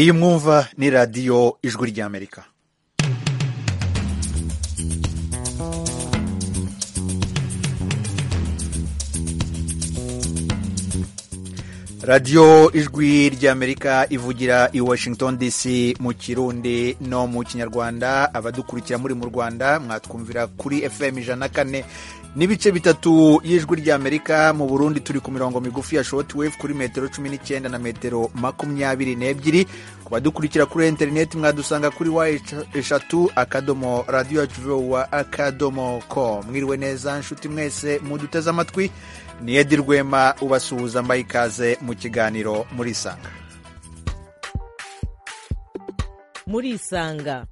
iyi mwumva ni radiyo ijwi ry'amerika radiyo ijwi ry'amerika ivugira i washington dc mu kirundi no mu kinyarwanda abadukurikira muri mu rwanda mwatwumvira kuri fm ijana na kane n'ibice bitatu y'ijwi ry'amerika mu burundi turi ku mirongo migufi ya shortwave kuri metero cumi n'icyenda na metero makumyabiri n'ebyiri ku badukurikira kuri interineti mwadusanga kuri wa eshatu akadomo radiyo yacu wa akadomo ko mwiriwe neza nshuti mwese muduteze amatwi ni edi rwema ubasuhuza mbaye ikaze mu kiganiro muri isanga muri isanga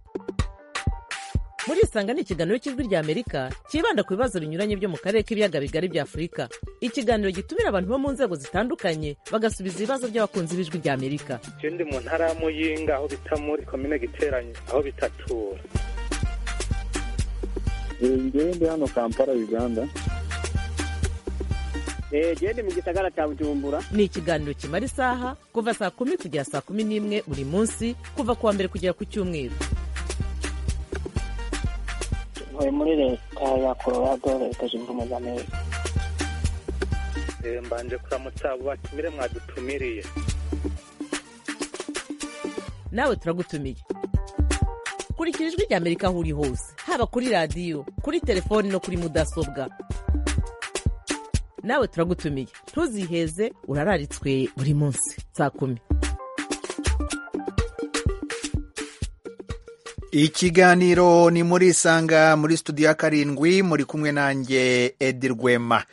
muri isanga ni ikiganiro cy'ijwi ry'amerika cyibanda ku bibazo binyuranye byo mu karere k'ibiyaga bigari bya afurika ikiganiro gitumira abantu bo mu nzego zitandukanye bagasubiza ibibazo by'abakunzi b'ijwi ry'amerika icyo ndi mu ntara ya muyinga aho bita muri komine giteranye aho bitatura ngewe ndi hano kampala uganda gende mu gisagara cya bujumbura ni ikiganiro kimara isaha kuva saa kumi kugera saa kumi n'imwe buri munsi kuva ku wa mbere kugera ku cyumweru ntuye muri leta ya colorado leta zunze ubumwe za amerika mbanje kuramutsa abo batumire mwadutumiriye nawe turagutumiye kurikira ijwi ry'amerika aho uri hose haba kuri radiyo kuri telefoni no kuri mudasobwa nawe turagutumiye ntuziheze urararitswe buri munsi saa kumi ikiganiro ni muri isanga muri studio ya karindwi muri kumwe nanjye edi rwema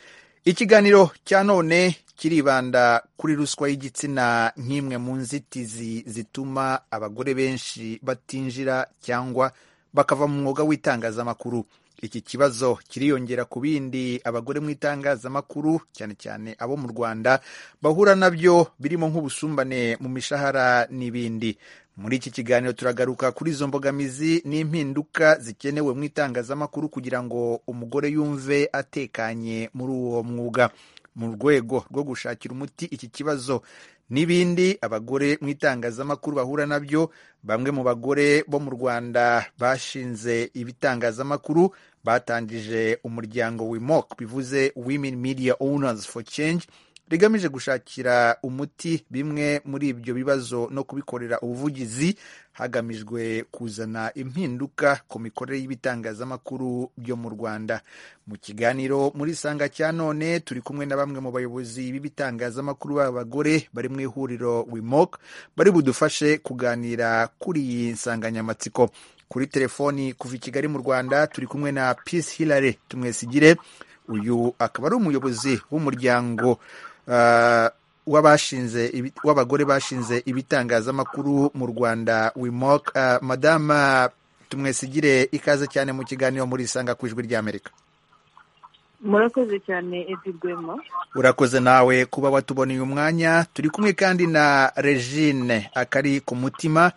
ikiganiro cya none kiribanda kuri ruswa y'igitsina nk'imwe mu nzitizi zituma abagore benshi batinjira cyangwa bakava mu mwuga w'itangazamakuru iki kibazo kiriyongera ku bindi abagore mu itangazamakuru cyane cyane abo mu rwanda bahura nabyo birimo nk'ubusumbane mu mishahara n'ibindi muri iki kiganiro turagaruka kuri izo mbogamizi n'impinduka zikenewe mu itangazamakuru kugira ngo umugore yumve atekanye muri uwo mwuga mu rwego rwo gushakira umuti iki kibazo n'ibindi abagore mu itangazamakuru bahura nabyo bamwe mu bagore bo mu rwanda bashinze ibitangazamakuru batangije umuryango wimok bivuze women media owners for change rigamije gushakira umuti bimwe muri ibyo bibazo no kubikorera ubuvugizi hagamijwe kuzana impinduka ku mikorere y'ibitangazamakuru byo mu rwanda mu kiganiro muri sanga cya none turi kumwe na bamwe mu bayobozi b'ibitangazamakuru b'abagore bari mu ihuriro wimok bari budufashe kuganira kuri iyi nsanganyamatsiko kuri telefoni kuva i kigali mu rwanda turi kumwe na peace hilary tumwesigire uyu akaba ari umuyobozi w'umuryango w'abagore bashinze ibitangazamakuru mu rwanda wimok madama tumwesigire ikaze cyane mu kiganiro muri isanga ku ijwi ry'amerika murakoze cyane edi rwema urakoze nawe kuba watuboneye umwanya turi kumwe kandi na regine akari ku mutima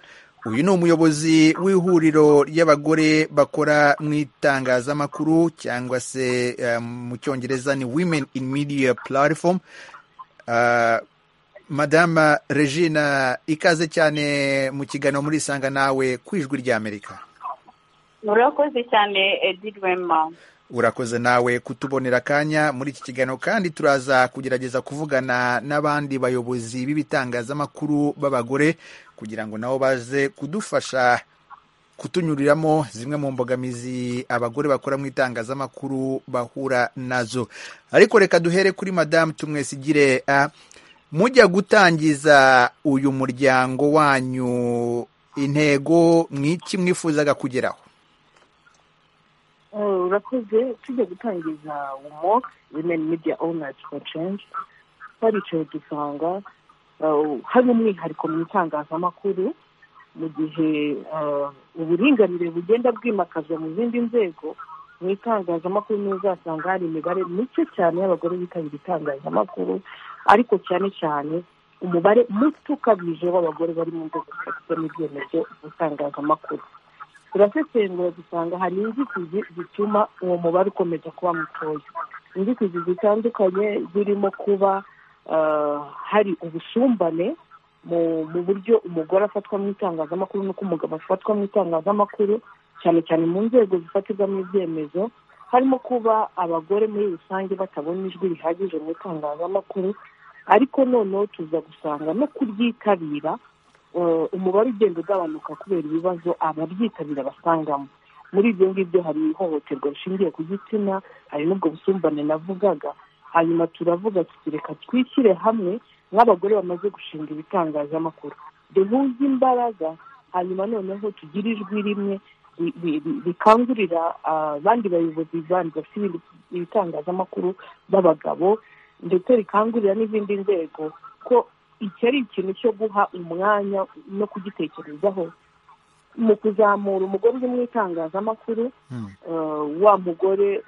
uyu ni umuyobozi w'ihuriro ry'abagore bakora mu itangazamakuru cyangwa se mu cyongereza ni women in media platform madama regina ikaze cyane mu kiganiro muri isanga nawe ku ijwi ry'amerika murakoze cyane edi rwema urakoze nawe kutubonera akanya muri iki kiganiro kandi turaza kugerageza kuvugana n'abandi bayobozi b'ibitangazamakuru b'abagore kugira ngo nabo baze kudufasha kutunyuriramo zimwe mu mbogamizi abagore bakora mu itangazamakuru bahura nazo ariko reka duhere kuri madamu tumwesigire mujya gutangiza uyu muryango wanyu intego mwiki mwifuzaga kugeraho urakoze tujya gutangiza womoke women media owners for change twaricaye dusanga hari umwihariko mu itangazamakuru mu gihe uburinganire bugenda bwimakazwa mu zindi nzego mu itangazamakuru niyo uzasanga hari imibare mike cyane y'abagore bitabira itangazamakuru ariko cyane cyane umubare muto ukabije w'abagore bari mu nzego zifite n'ibyemezo by'itangazamakuru turasesengura dusanga hari inzitizi zituma uwo mubare ukomeza kuba mutoya inzitizi zitandukanye zirimo kuba hari ubusumbane mu mu buryo umugore afatwa mu itangazamakuru n'uko umugabo afatwa mu itangazamakuru cyane cyane mu nzego zifatirwamo ibyemezo harimo kuba abagore muri rusange batabona ijwi rihagije mu itangazamakuru ariko noneho tuza gusanga no kuryitabira eh, umubare ugenda ugabanuka kubera ibibazo abaryitabira basangamo muri ibyo ngibyo hari ihohoterwa rishingiye ku gitsina hari n'ubwo busumbane navugaga hanyuma turavuga tuti reka twishyire hamwe nk'abagore bamaze gushinga ibitangazamakuru duhuze imbaraga hanyuma noneho tugire ijwi rimwe ri- ri- ri- rikangurira ah, abandi bayobozi bandi bafite ibindi- ibitangazamakuru b'abagabo ndetse rikangurira n'izindi nzego ko iki ari ikintu cyo guha umwanya no kugitekerezaho mu kuzamura umugore uri mu itangazamakuru Hmm. eh, wa mugore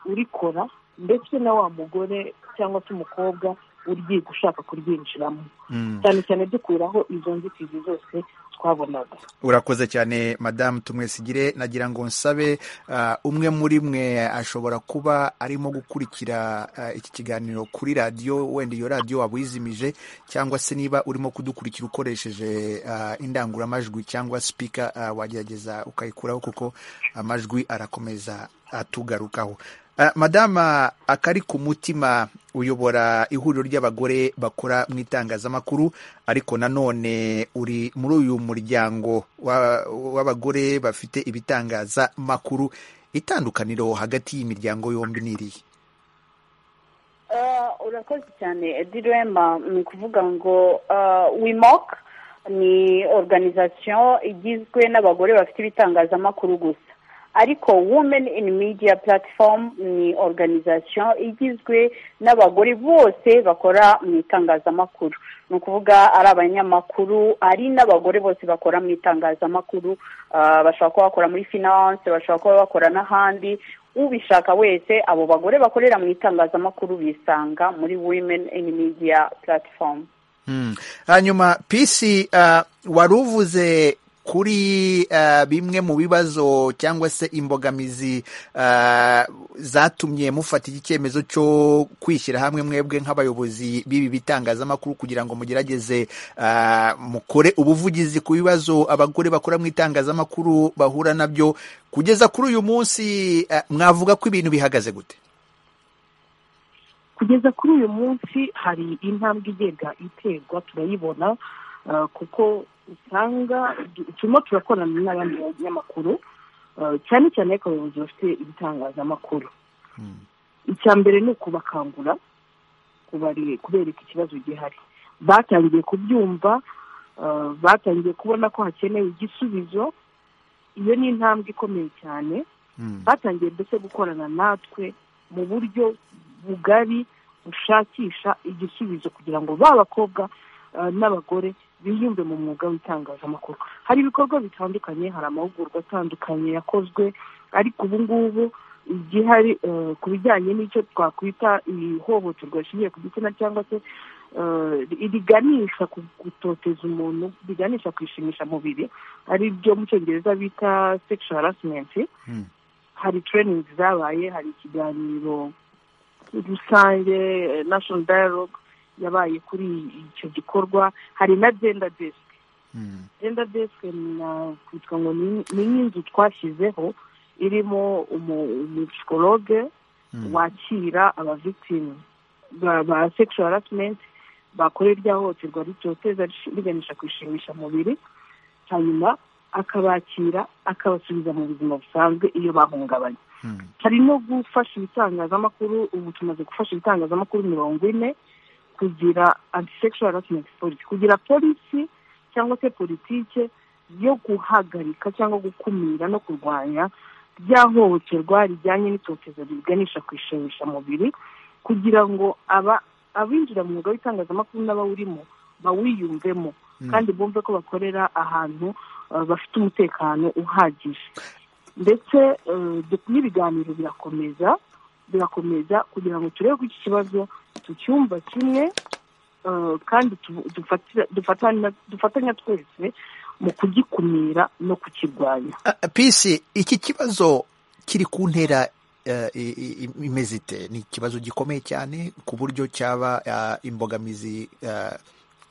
urikora ndetse na wa mugore cyangwa se umukobwa uryiga ushaka kuryinjiramo Hmm. cyane cyane dukuraho izo nzitizi zose twabonaga urakoze cyane madamu tumwesigire nagira ngo nsabe ah, umwe muri mwe ashobora kuba arimo gukurikira ah, iki kiganiro kuri radiyo wenda iyo radiyo waba uyizimije cyangwa se niba urimo kudukurikira ukoresheje ah, indangururamajwi cyangwa sipika ah, wagerageza ukayikuraho kuko amajwi arakomeza atugarukaho Ah, madama akari ku mutima uyobora ihuriro ry'abagore bakora mu itangazamakuru ariko nanone uri muri uyu muryango wa- w'abagore bafite ibitangazamakuru itandukaniro hagati y'imiryango yombi ni irihe Ah, urakoze cyane direma ni ukuvuga ngo ah, wimok ni organization igizwe n'abagore bafite ibitangazamakuru gusa ariko women in media platform ni organization igizwe n'abagore bose bakora mu itangazamakuru ni ukuvuga ari abanyamakuru ari n'abagore bose bakora mu itangazamakuru ah, bashobora kuba bakora muri finance bashobora kuba bakora n'ahandi ubishaka wese abo bagore bakorera mu itangazamakuru bisanga muri women in media platform Hmm. hanyuma pisi ah, wari uvuze kuri ah, bimwe mu bibazo cyangwa se imbogamizi ah, zatumye mufata iki cyemezo cyo kwishyira hamwe mwebwe nk'abayobozi b'ibi bitangazamakuru kugira ngo mugerageze ah, mukore ubuvugizi ku bibazo abagore bakora mu itangazamakuru bahura nabyo kugeza kuri uyu munsi ah, mwavuga ko ibintu bihagaze gute kugeza kuri uyu munsi hari intambwe igenda iterwa turayibona eh, kuko usanga du- turimo turakorana n'abandi banyamakuru eh, cyane cyane ariko abayobozi bafite ibitangazamakuru Hmm. icya mbere ni ukubakangura kubare- kubereka ikibazo gihari batangiye kubyumva eh, batangiye kubona ko hakenewe igisubizo iyo ni intambwe ikomeye cyane Hmm. batangiye mbese gukorana natwe mu buryo bugari bushakisha igisubizo kugira ngo ba bakobwa eh, n'abagore biyumve mu mwuga w'itangazamakuru hari ibikorwa bitandukanye hari amahugurwa atandukanye yakozwe ariko ubu ngubu igihari eh, ku bijyanye n'icyo twakwita ihohoterwa rishingiye ku gitsina cyangwa se eh, riganisha ku gutoteza umuntu riganisha ku ishimishamubiri ari byo mu cyongereza bita sexual harassment Hmm. hari training zabaye hari ikiganiro rusange eh, national dialogue yabaye kuri icyo gikorwa hari na gender desk Hmm. gender desk nakwitwa ngo ni ni nk'inzu twashyizeho irimo umu- umupsikologe Hmm. wakira abavictimu ba ba sexual harassment bakora irya hohoterwa ritoteza rish- riganisha ku ishimishamubiri hanyuma akabakira akabasubiza mu buzima busanzwe iyo bahungabanye Hmm. hari no gufasha ibitangazamakuru ubu tumaze gufasha ibitangazamakuru mirongo ine kugira antisexual harassment policy kugira polisi cyangwa se politike yo guhagarika cyangwa gukumira no kurwanya rya hohoterwa rijyanye n'itotezo riganisha ku ishimishamubiri kugira ngo aba abinjira mu mwuga w'itangazamakuru n'abawurimo bawiyumvemo Hmm. kandi bumve ko bakorera ahantu eh, bafite umutekano uhagije ndetse eh, du- n'ibiganiro birakomeza birakomeza kugira ngo turebe ko iki kibazo tucyumva kimwe eh, kandi tu- dufatira- dufatana- dufatanya twese mu kugikumira no kukirwanya Ah, pisi iki kibazo kiri ku ntera eh, i- i- imeze ite ni ikibazo gikomeye cyane ku buryo cyaba ah, imbogamizi ah,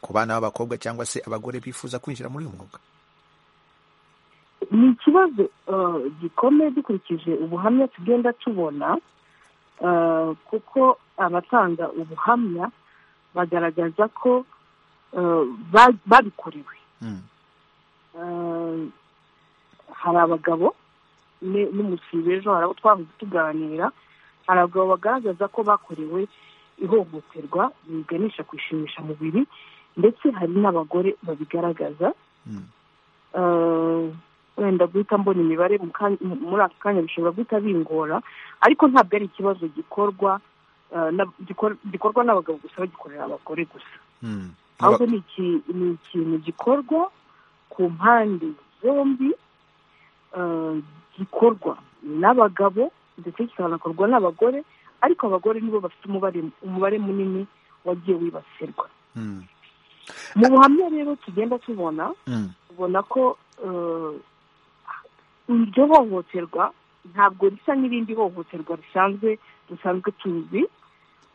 ku bana b'abakobwa cyangwa se abagore bifuza kwinjira muri uyu mwuga ni ikibazo eh, gikomeye dukurikije ubuhamya tugenda tubona eh, kuko abatanga ubuhamya bagaragaza ko eh, ba- babikorewe Mm. Eh, hari abagabo ne- n'umusibe ejo hari abo twahoze tuganira hari abagabo bagaragaza ko bakorewe ihohoterwa biganisha ku ishimishamubiri ndetse hari n'abagore babigaragaza Mm. eh, wenda guhita mbona imibare mu ka- mu- muri aka kanya bishobora guhita bingora ariko ntabwo ari ikibazo gikorwa eh, na- gikor- gikorwa n'abagabo gusa bagikorera abagore gusa Mm. ahubwo ni iki- ni ikintu gikorwa ku mpande zombi eh, gikorwa n'abagabo ndetse kikanakorwa n'abagore ariko abagore nibo bafite umubare umubare munini wagiye wibasirwa Mm. mu buhamya rero tugenda tubona Mm. ubona ko eh, iryo hohoterwa ntabwo risa n'irindi hohoterwa risanzwe dusanzwe tuzi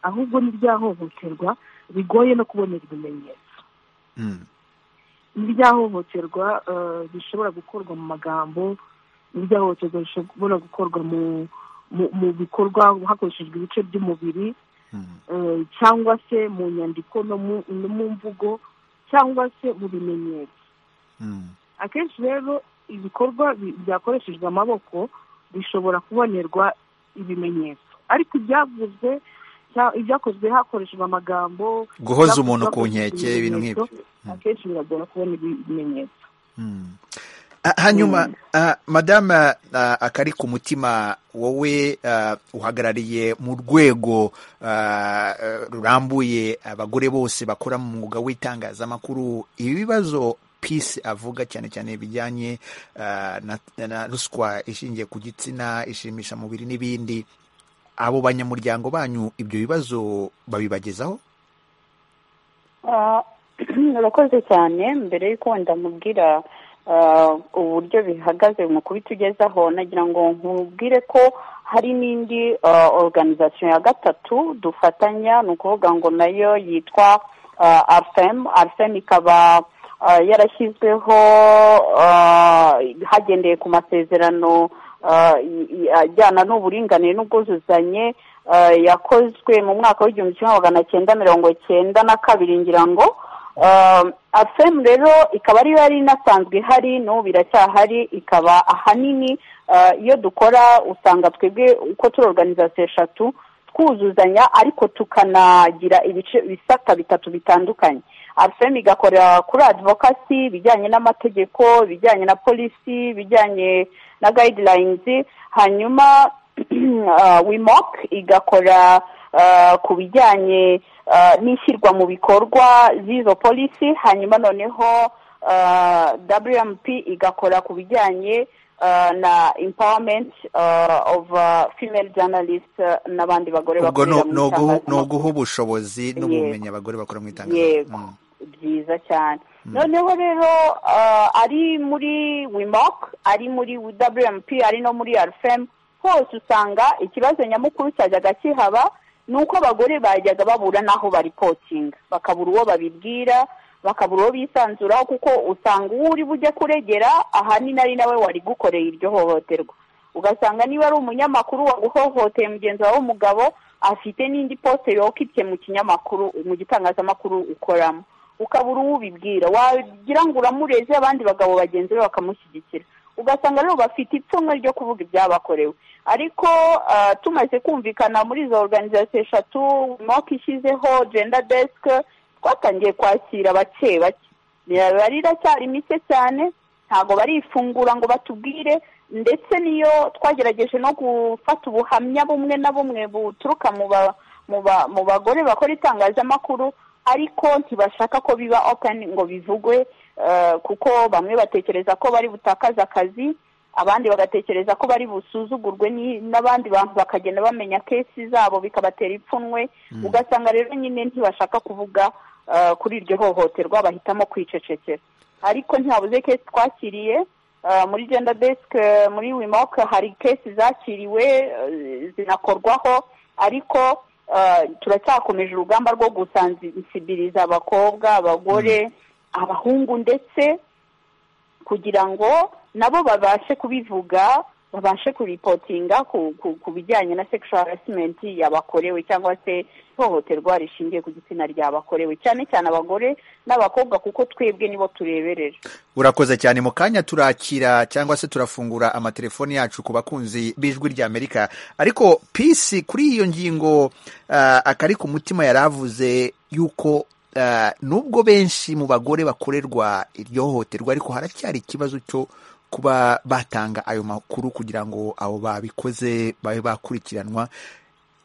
ahubwo n'irya hohoterwa rigoye no kubonera ibimenyetso Mm. n'irya hohoterwa eh, rishobora gukorwa mu magambo n'irya hohoterwa rishobora gukorwa mu mu- mu bikorwa hakoreshejwe ibice by'umubiri Mm. eh, cyangwa se mu nyandiko no mu no mu mvugo cyangwa se mu bimenyetso Mm. akenshi rero ibikorwa bi- byakoreshejwe amaboko bishobora kubonerwa ibimenyetso ariko ibyavuzwe cya- ibyakozwe hakoreshejwe amagambo guhoza ibyakozwe umuntu ku hakoreshejwe nkeke ibintu nk'ibyo ibimenyetso, akenshi biragora kubona ibi- ibimenyetso Mm. Ah, hanyuma ah, madame ah, akari ku mutima wowe ah, uhagarariye mu rwego ah, eh, rurambuye abagore bose bakora mu mwuga w'itangazamakuru ibi bibazo peace avuga cyane cyane bijyanye ah, na, na ruswa ishingiye ku gitsina ishimisha mubiri n'ibindi abo banyamuryango banyu ibyo bibazo babibagezaho Ah, urakoze cyane mbere y'uko wenda mubwira ah, uburyo bihagaze mu kubitugezaho nagira ngo nkubwire ko hari n'indi ah, organisation ya gatatu dufatanya ni ukuvuga ngo nayo yitwa ah, arfem arfem ikaba ah, yarashyizweho ah, hagendeye ku masezerano ah, i- i- ajyana n'uburinganire n'ubwuzuzanye eh, yakozwe mu mwaka w'igihumbi kimwe magana cyenda mirongo cyenda na kabiri ngira ngo Eh, afem rero ikaba ariyo yari inasanzwe ihari n'ubu biracyahari ikaba ahanini eh, iyo dukora usanga twebwe uko turi organizasiyo eshatu twuzuzanya ariko tukanagira ibice ibisata bitatu bitandukanye afem igakorera kuri advokasi ibijyanye n'amategeko ibijyanye na polisi ibijyanye na guidelines hanyuma ah, wimok igakora ah, ku bijyanye ah, n'ishyirwa mu bikorwa z'izo polisi hanyuma noneho ah, wmp igakora ku bijyanye ah, na empowerment ah, of ah, female journalist ah, n'abandi bagore ubwo bakorera mu ni uguha- ni itangazamakuru uguha ubushobozi n'ubumenyi abagore bakora mu yego itangazamakuru Mm. byiza cyane noneho rero ah, ari muri wimok ari muri wmp ari no muri rfm hose usanga ikibazo nyamukuru cyajyaga kihaba ni uko abagore bajyaga babura n'aho baripotinga bakabura uwo babibwira bakabura uwo bisanzuraho kuko usanga uwo uri bujye kuregera ahanini ari nawe wari gukoreye iryo hohoterwa ugasanga niba ari umunyamakuru waguhohoteye mugenzi wawe w'umugabo afite n'indi poste yokitse mu kinyamakuru mu gitangazamakuru ukoramo ukabura uwubibwira wagira ngo uramureze abandi bagabo bagenzi be bakamushyigikira ugasanga rero bafite ipfunwe ryo kuvuga ibyabakorewe ariko ah, tumaze kumvikana muri izo organizasiyo eshatu moka ishyizeho gender desk twatangiye kwakira bake bake Biraba- riracyari mike cyane ntabwo barifungura ngo batubwire ndetse niyo twagerageje no gufata ubuhamya bumwe na bumwe buturuka mu ba mu ba mu bagore bakora itangazamakuru ariko ntibashaka ko biba open ngo bivugwe eh, kuko bamwe batekereza ko bari butakaze akazi abandi bagatekereza ko bari busuzugurwe ni- n'abandi bantu bakagenda bamenya kesi zabo bikabatera ipfunwe ugasanga rero nyine ntibashaka kuvuga eh, kuri iryo hohoterwa bahitamo kwicecekera ariko ntihabuze kesi twakiriye Uh, muri gender desk uh, muri wimok hari kesi zakiriwe uh, zinakorwaho ariko ah, turacyakomeje urugamba rwo gusansibiriza abakobwa abagore abahungu ndetse kugira ngo nabo babashe kubivuga babashe kuripotinga ku ku- ku bijyanye na sexual harassment yabakorewe cyangwa se ihohoterwa rishingiye ku gitsina ryabakorewe cyane cyane abagore n'abakobwa kuko twebwe nibo tureberera urakoze cyane mu kanya turakira cyangwa se turafungura amatelefoni yacu ku bakunzi b'ijwi ry'amerika ariko pisi kuri iyo ngingo ah, akari ku mutima yari avuze yuko ah, nubwo benshi mu bagore bakorerwa iryo hohoterwa ariko haracyari ikibazo cyo kuba batanga ayo makuru kugira ngo abo babikoze babe bakurikiranwa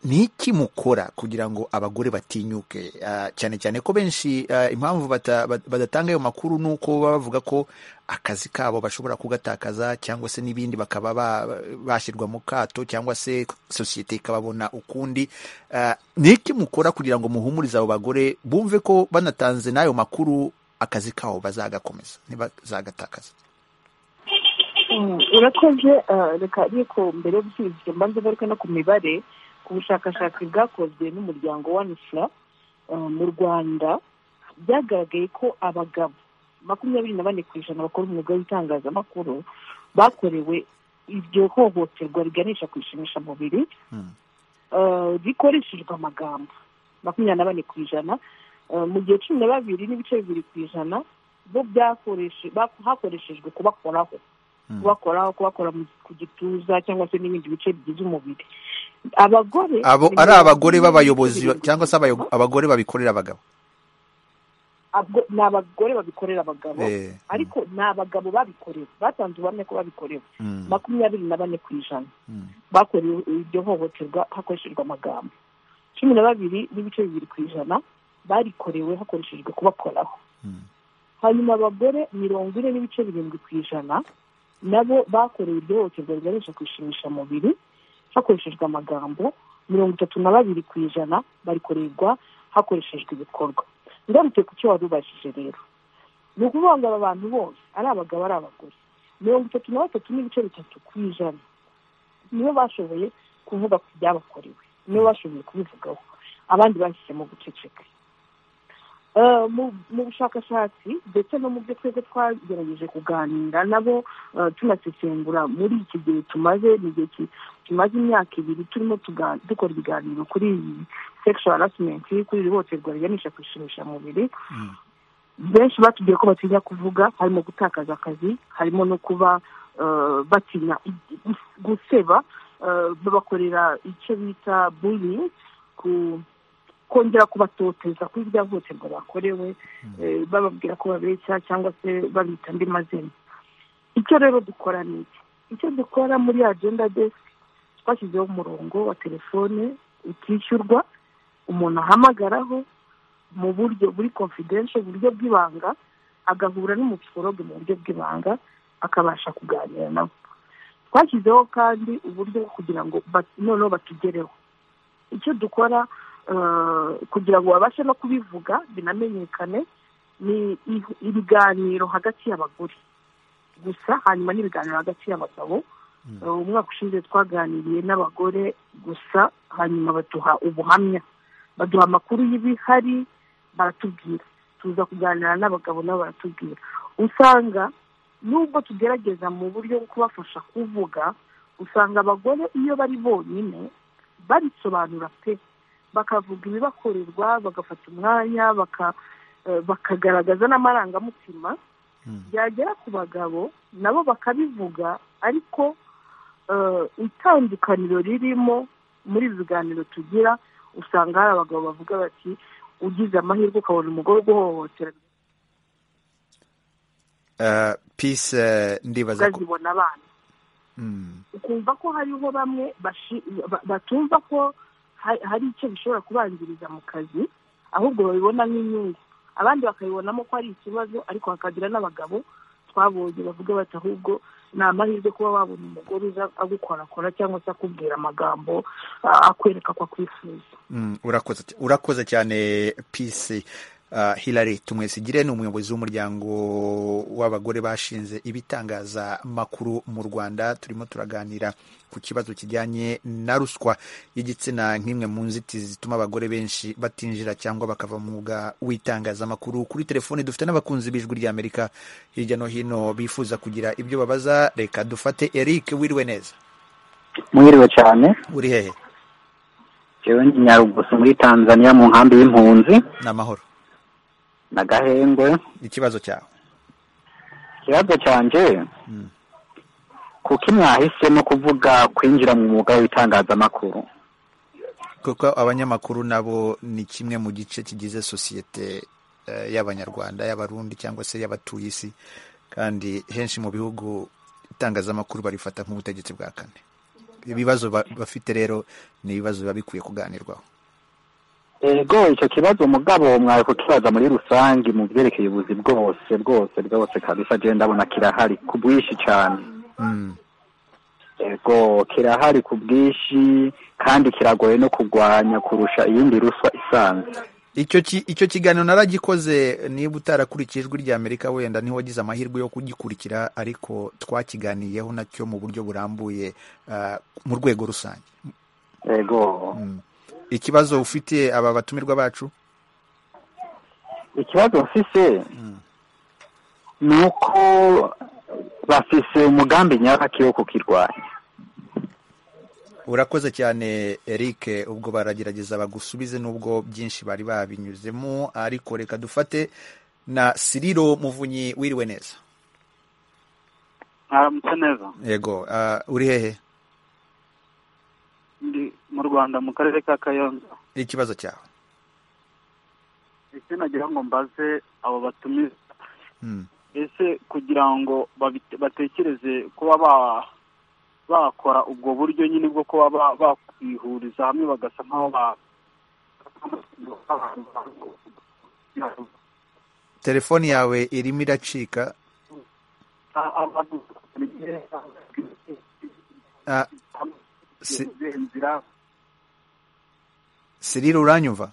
ni iki mukora kugira ngo abagore batinyuke Ah, cyane cyane ko benshi ah, impamvu bata- ba- badatanga ayo makuru ni uko baba bavuga ko akazi kabo bashobora kugatakaza cyangwa se n'ibindi bakaba ba- bashyirwa mu kato cyangwa se sosiyete ikababona ukundi Ah, ni iki mukora kugira ngo muhumurize abo bagore bumve ko banatanze n'ayo makuru akazi kabo bazagakomeza ntibazagatakaza Mm, urakoze ah, reka ariko mbere y'ubusubizo mbanza ngaruke no ku mibare ku bushakashatsi bwakozwe n'umuryango wa nifura ah, mu rwanda byagaragaye ko abagabo makumyabiri na bane ku ijana bakora umwuga w'itangazamakuru bakorewe iryo hohoterwa riganisha ku ishimishamubiri Mm. ah, rikoreshejwe amagambo makumyabiri na bane ku ijana ah, mu gihe cumi na babiri n'ibice bibiri ku ijana bo byakoreshe- bak- hakoreshejwe kubakoraho Mm. kubakoraho kubakora mu- ku gituza cyangwa se n'ibindi bice bigize umubiri abagore abo ni ari mirongo abagore ine b'abayobozi n'irindwi cyangwa se abayo- abagore babikorera abagabo Abwo- ni abagore babikorera abagabo Eh, ariko ni abagabo babikorewe batanze ubuhamya ko babikorewe mm, makumyabiri na bane ku ijana mm, bakorewe iryo hohoterwa hakoreshejwe amagambo cumi na babiri n'ibice bibiri ku ijana barikorewe hakoreshejwe kubakoraho mm, hanyuma abagore mirongo ine n'ibice birindwi ku ijana nabo bakorewe iryo hohoterwa riganisha ku ishimishamubiri hakoreshejwe amagambo mirongo itatu na babiri ku ijana barikorerwa hakoreshejwe ibikorwa ngarutse ku cyo wari ubashije rero ni ukuvuga ngo aba bantu bose ari abagabo ari abagore mirongo itatu na batatu n'ibice bitatu ku ijana nibo bashoboye kuvuga ku byabakorewe nibo bashoboye kubivugaho abandi bahisemo guceceka Eh, mu mu bushakashatsi ndetse no mu byo twebwe twagerageje kuganira nabo eh, tunasesengura muri iki gihe tumaze ni igihe ki- tumaze imyaka ibiri turimo tuga- dukora ibiganiro kuri iyi sexual harassment kuri iri hohoterwa riganisha ku ishimishamubiri mm. benshi batubwiye ko batinya kuvuga harimo gutakaza akazi harimo no kuba eh, batinya i- i- guseba eh, babakorera icyo bita bullying ku kongera kubatoteza kuri irya hohoterwa bakorewe eh, bababwira ko babeshya cyangwa se babita andi mazina icyo rero dukora ni iki icyo dukora muri agenda desk twashyizeho umurongo wa telefone utishyurwa umuntu ahamagaraho mu buryo buri confidential uburyo bw'ibanga agahura n'umupsicologue mu buryo bw'ibanga akabasha kuganira nabo twashyizeho kandi uburyo bwo kugira ngo ba- noneho batugereho icyo dukora eh, kugira ngo babashe no kubivuga binamenyekane ni i- ibiganiro hagati y'abagore gusa hanyuma n'ibiganiro hagati y'abagabo Mm. Eh, umwaka ushize twaganiriye n'abagore gusa hanyuma baduha ubuhamya baduha amakuru y'ibihari baratubwira tuza kuganira n'abagabo nabo baratubwira usanga nubwo tugerageza mu buryo bwo kubafasha kuvuga usanga abagore iyo bari bonyine barisobanura pe bakavuga ibibakorerwa bagafata umwanya baka- eh, bakagaragaza n'amarangamutima Mm. byagera ku bagabo nabo bakabivuga ariko eh, itandukaniro ririmo muri ibi biganiro tugira usanga hari abagabo bavuga bati ugize amahirwe ukabona umugore uguhohotera Ah, peace eh, ndibaza ko ukazibona abana Mm, ukumva ko hariho bamwe bashi- ba- batumva ko ha- hari icyo bishobora kubanziriza mu kazi ahubwo babibona nk'inyungu abandi bakabibonamo ko ari ikibazo ariko hakagira n'abagabo twabonye bavuga bati ahubwo ni amahirwe kuba wabona umugore uza agukorakora cyangwa se akubwira amagambo ah, akwereka ko akwifuza mm, urakoze urakoze cyane peace Uh, Hilary Tumwesigire ni umuyobozi w'umuryango w'abagore bashinze ibitangazamakuru mu Rwanda turimo turaganira ku kibazo kijyanye na ruswa y'igitsina nk'imwe mu nzitizi zituma abagore benshi batinjira cyangwa bakava mu mwuga w'itangazamakuru kuri telefone dufite n'abakunzi b'ijwi ry'Amerika hirya no hino bifuza kugira ibyo babaza reka dufate Eric wiriwe neza mwiriwe cyane uri hehe jewe ndi nyarugusu muri tanzania mu nkambi y'impunzi ni amahoro na gahengwe ikibazo cyawe ikibazo cyanje Mm. kuki mwahisemo kuvuga kwinjira mu mwuga w'itangazamakuru kuko abanyamakuru nabo ni kimwe mu gice kigize sosiyete eh, y'abanyarwanda y'abarundi cyangwa se y'abatuye isi kandi henshi mu bihugu itangazamakuru barifata nk'ubutegetsi bwa kane ibibazo ba- bafite rero ni ibibazo biba bikwiye kuganirwaho ego icyo kibazo mugabo mwawe kukibaza muri rusange mu byerekeye ubuzi bwose bwose bwose kabisa je ndabona kirahari ku bwinshi cyane Mm, ego kirahari ku bwinshi kandi kiragoye no kurwanya kurusha iyindi ruswa isanzwe icyo ki- icyo kiganiro naragikoze niba utarakurikije ijwi ry'amerika wenda niho wagize amahirwe yo kugikurikira ariko twakiganiyeho nacyo mu buryo burambuye ah, mu rwego rusange ego Mm. ikibazo ufitiye aba batumirwa bacu ikibazo mfise ni uko bafise umugambi nyabaki wo kukirwanya urakoze cyane eric ubwo baragerageza bagusubize nubwo byinshi bari babinyuzemo ariko reka dufate na siriro muvunyi wiriwe neza mwaramutse neza yego ah, uri hehe ndi mu rwanda mu karere ka kayonza ikibazo cyawe ese nagira ngo mbaze abo batumiza Mm. ese kugira ngo babite- batekereze kuba ba- bakora ubwo buryo nyine bwo kuba ba- bakwihuriza hamwe bagasa nk'aho ba- telefoni yawe irimo iracika Ah, Si- siriro uranyumva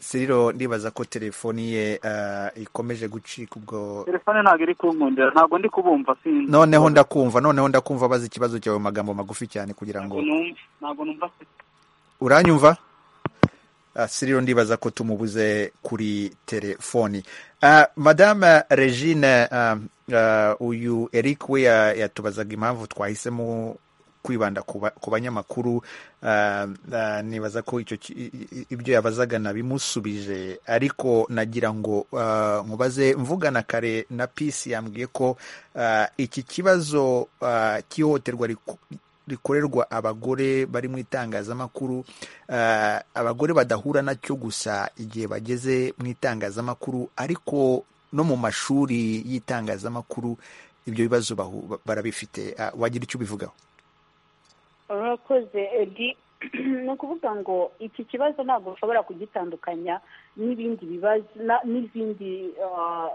siriro ndibaza ko telefoni ye ah, ikomeje gucika ubwo telefone ntabwo iri kunkundira ntabwo ndi kubumva sinzi noneho ndakumva noneho ndakumva baza ikibazo cyawe mu magambo magufi cyane kugira ngo Ntabwo numva ntabwo numva uranyumva Ah, siriro ndibaza ko tumubuze kuri telefoni Ah, madame regine ah, ah, uyu eric we ya- yatubazaga impamvu twahisemo kwibanda ku ba- ku banyamakuru Ah, ah, nibaza ko icyo ki- i- i- ibyo yabazaga nabimusubije ariko nagira ngo ah, mubaze mvugana kare na pisi yambwiye ko ah, iki kibazo ah, cy'ihohoterwa riku- rikorerwa abagore bari mu itangazamakuru eh, abagore badahura nacyo gusa igihe bageze mu itangazamakuru ariko no mu mashuri y'itangazamakuru ibyo bibazo bahu- barabifite Ah, wagira icyo ubivugaho urakoze edi ni ukuvuga ngo iki kibazo ntabwo ushobora kugitandukanya n'ibindi bibazo na- n'izindi ah,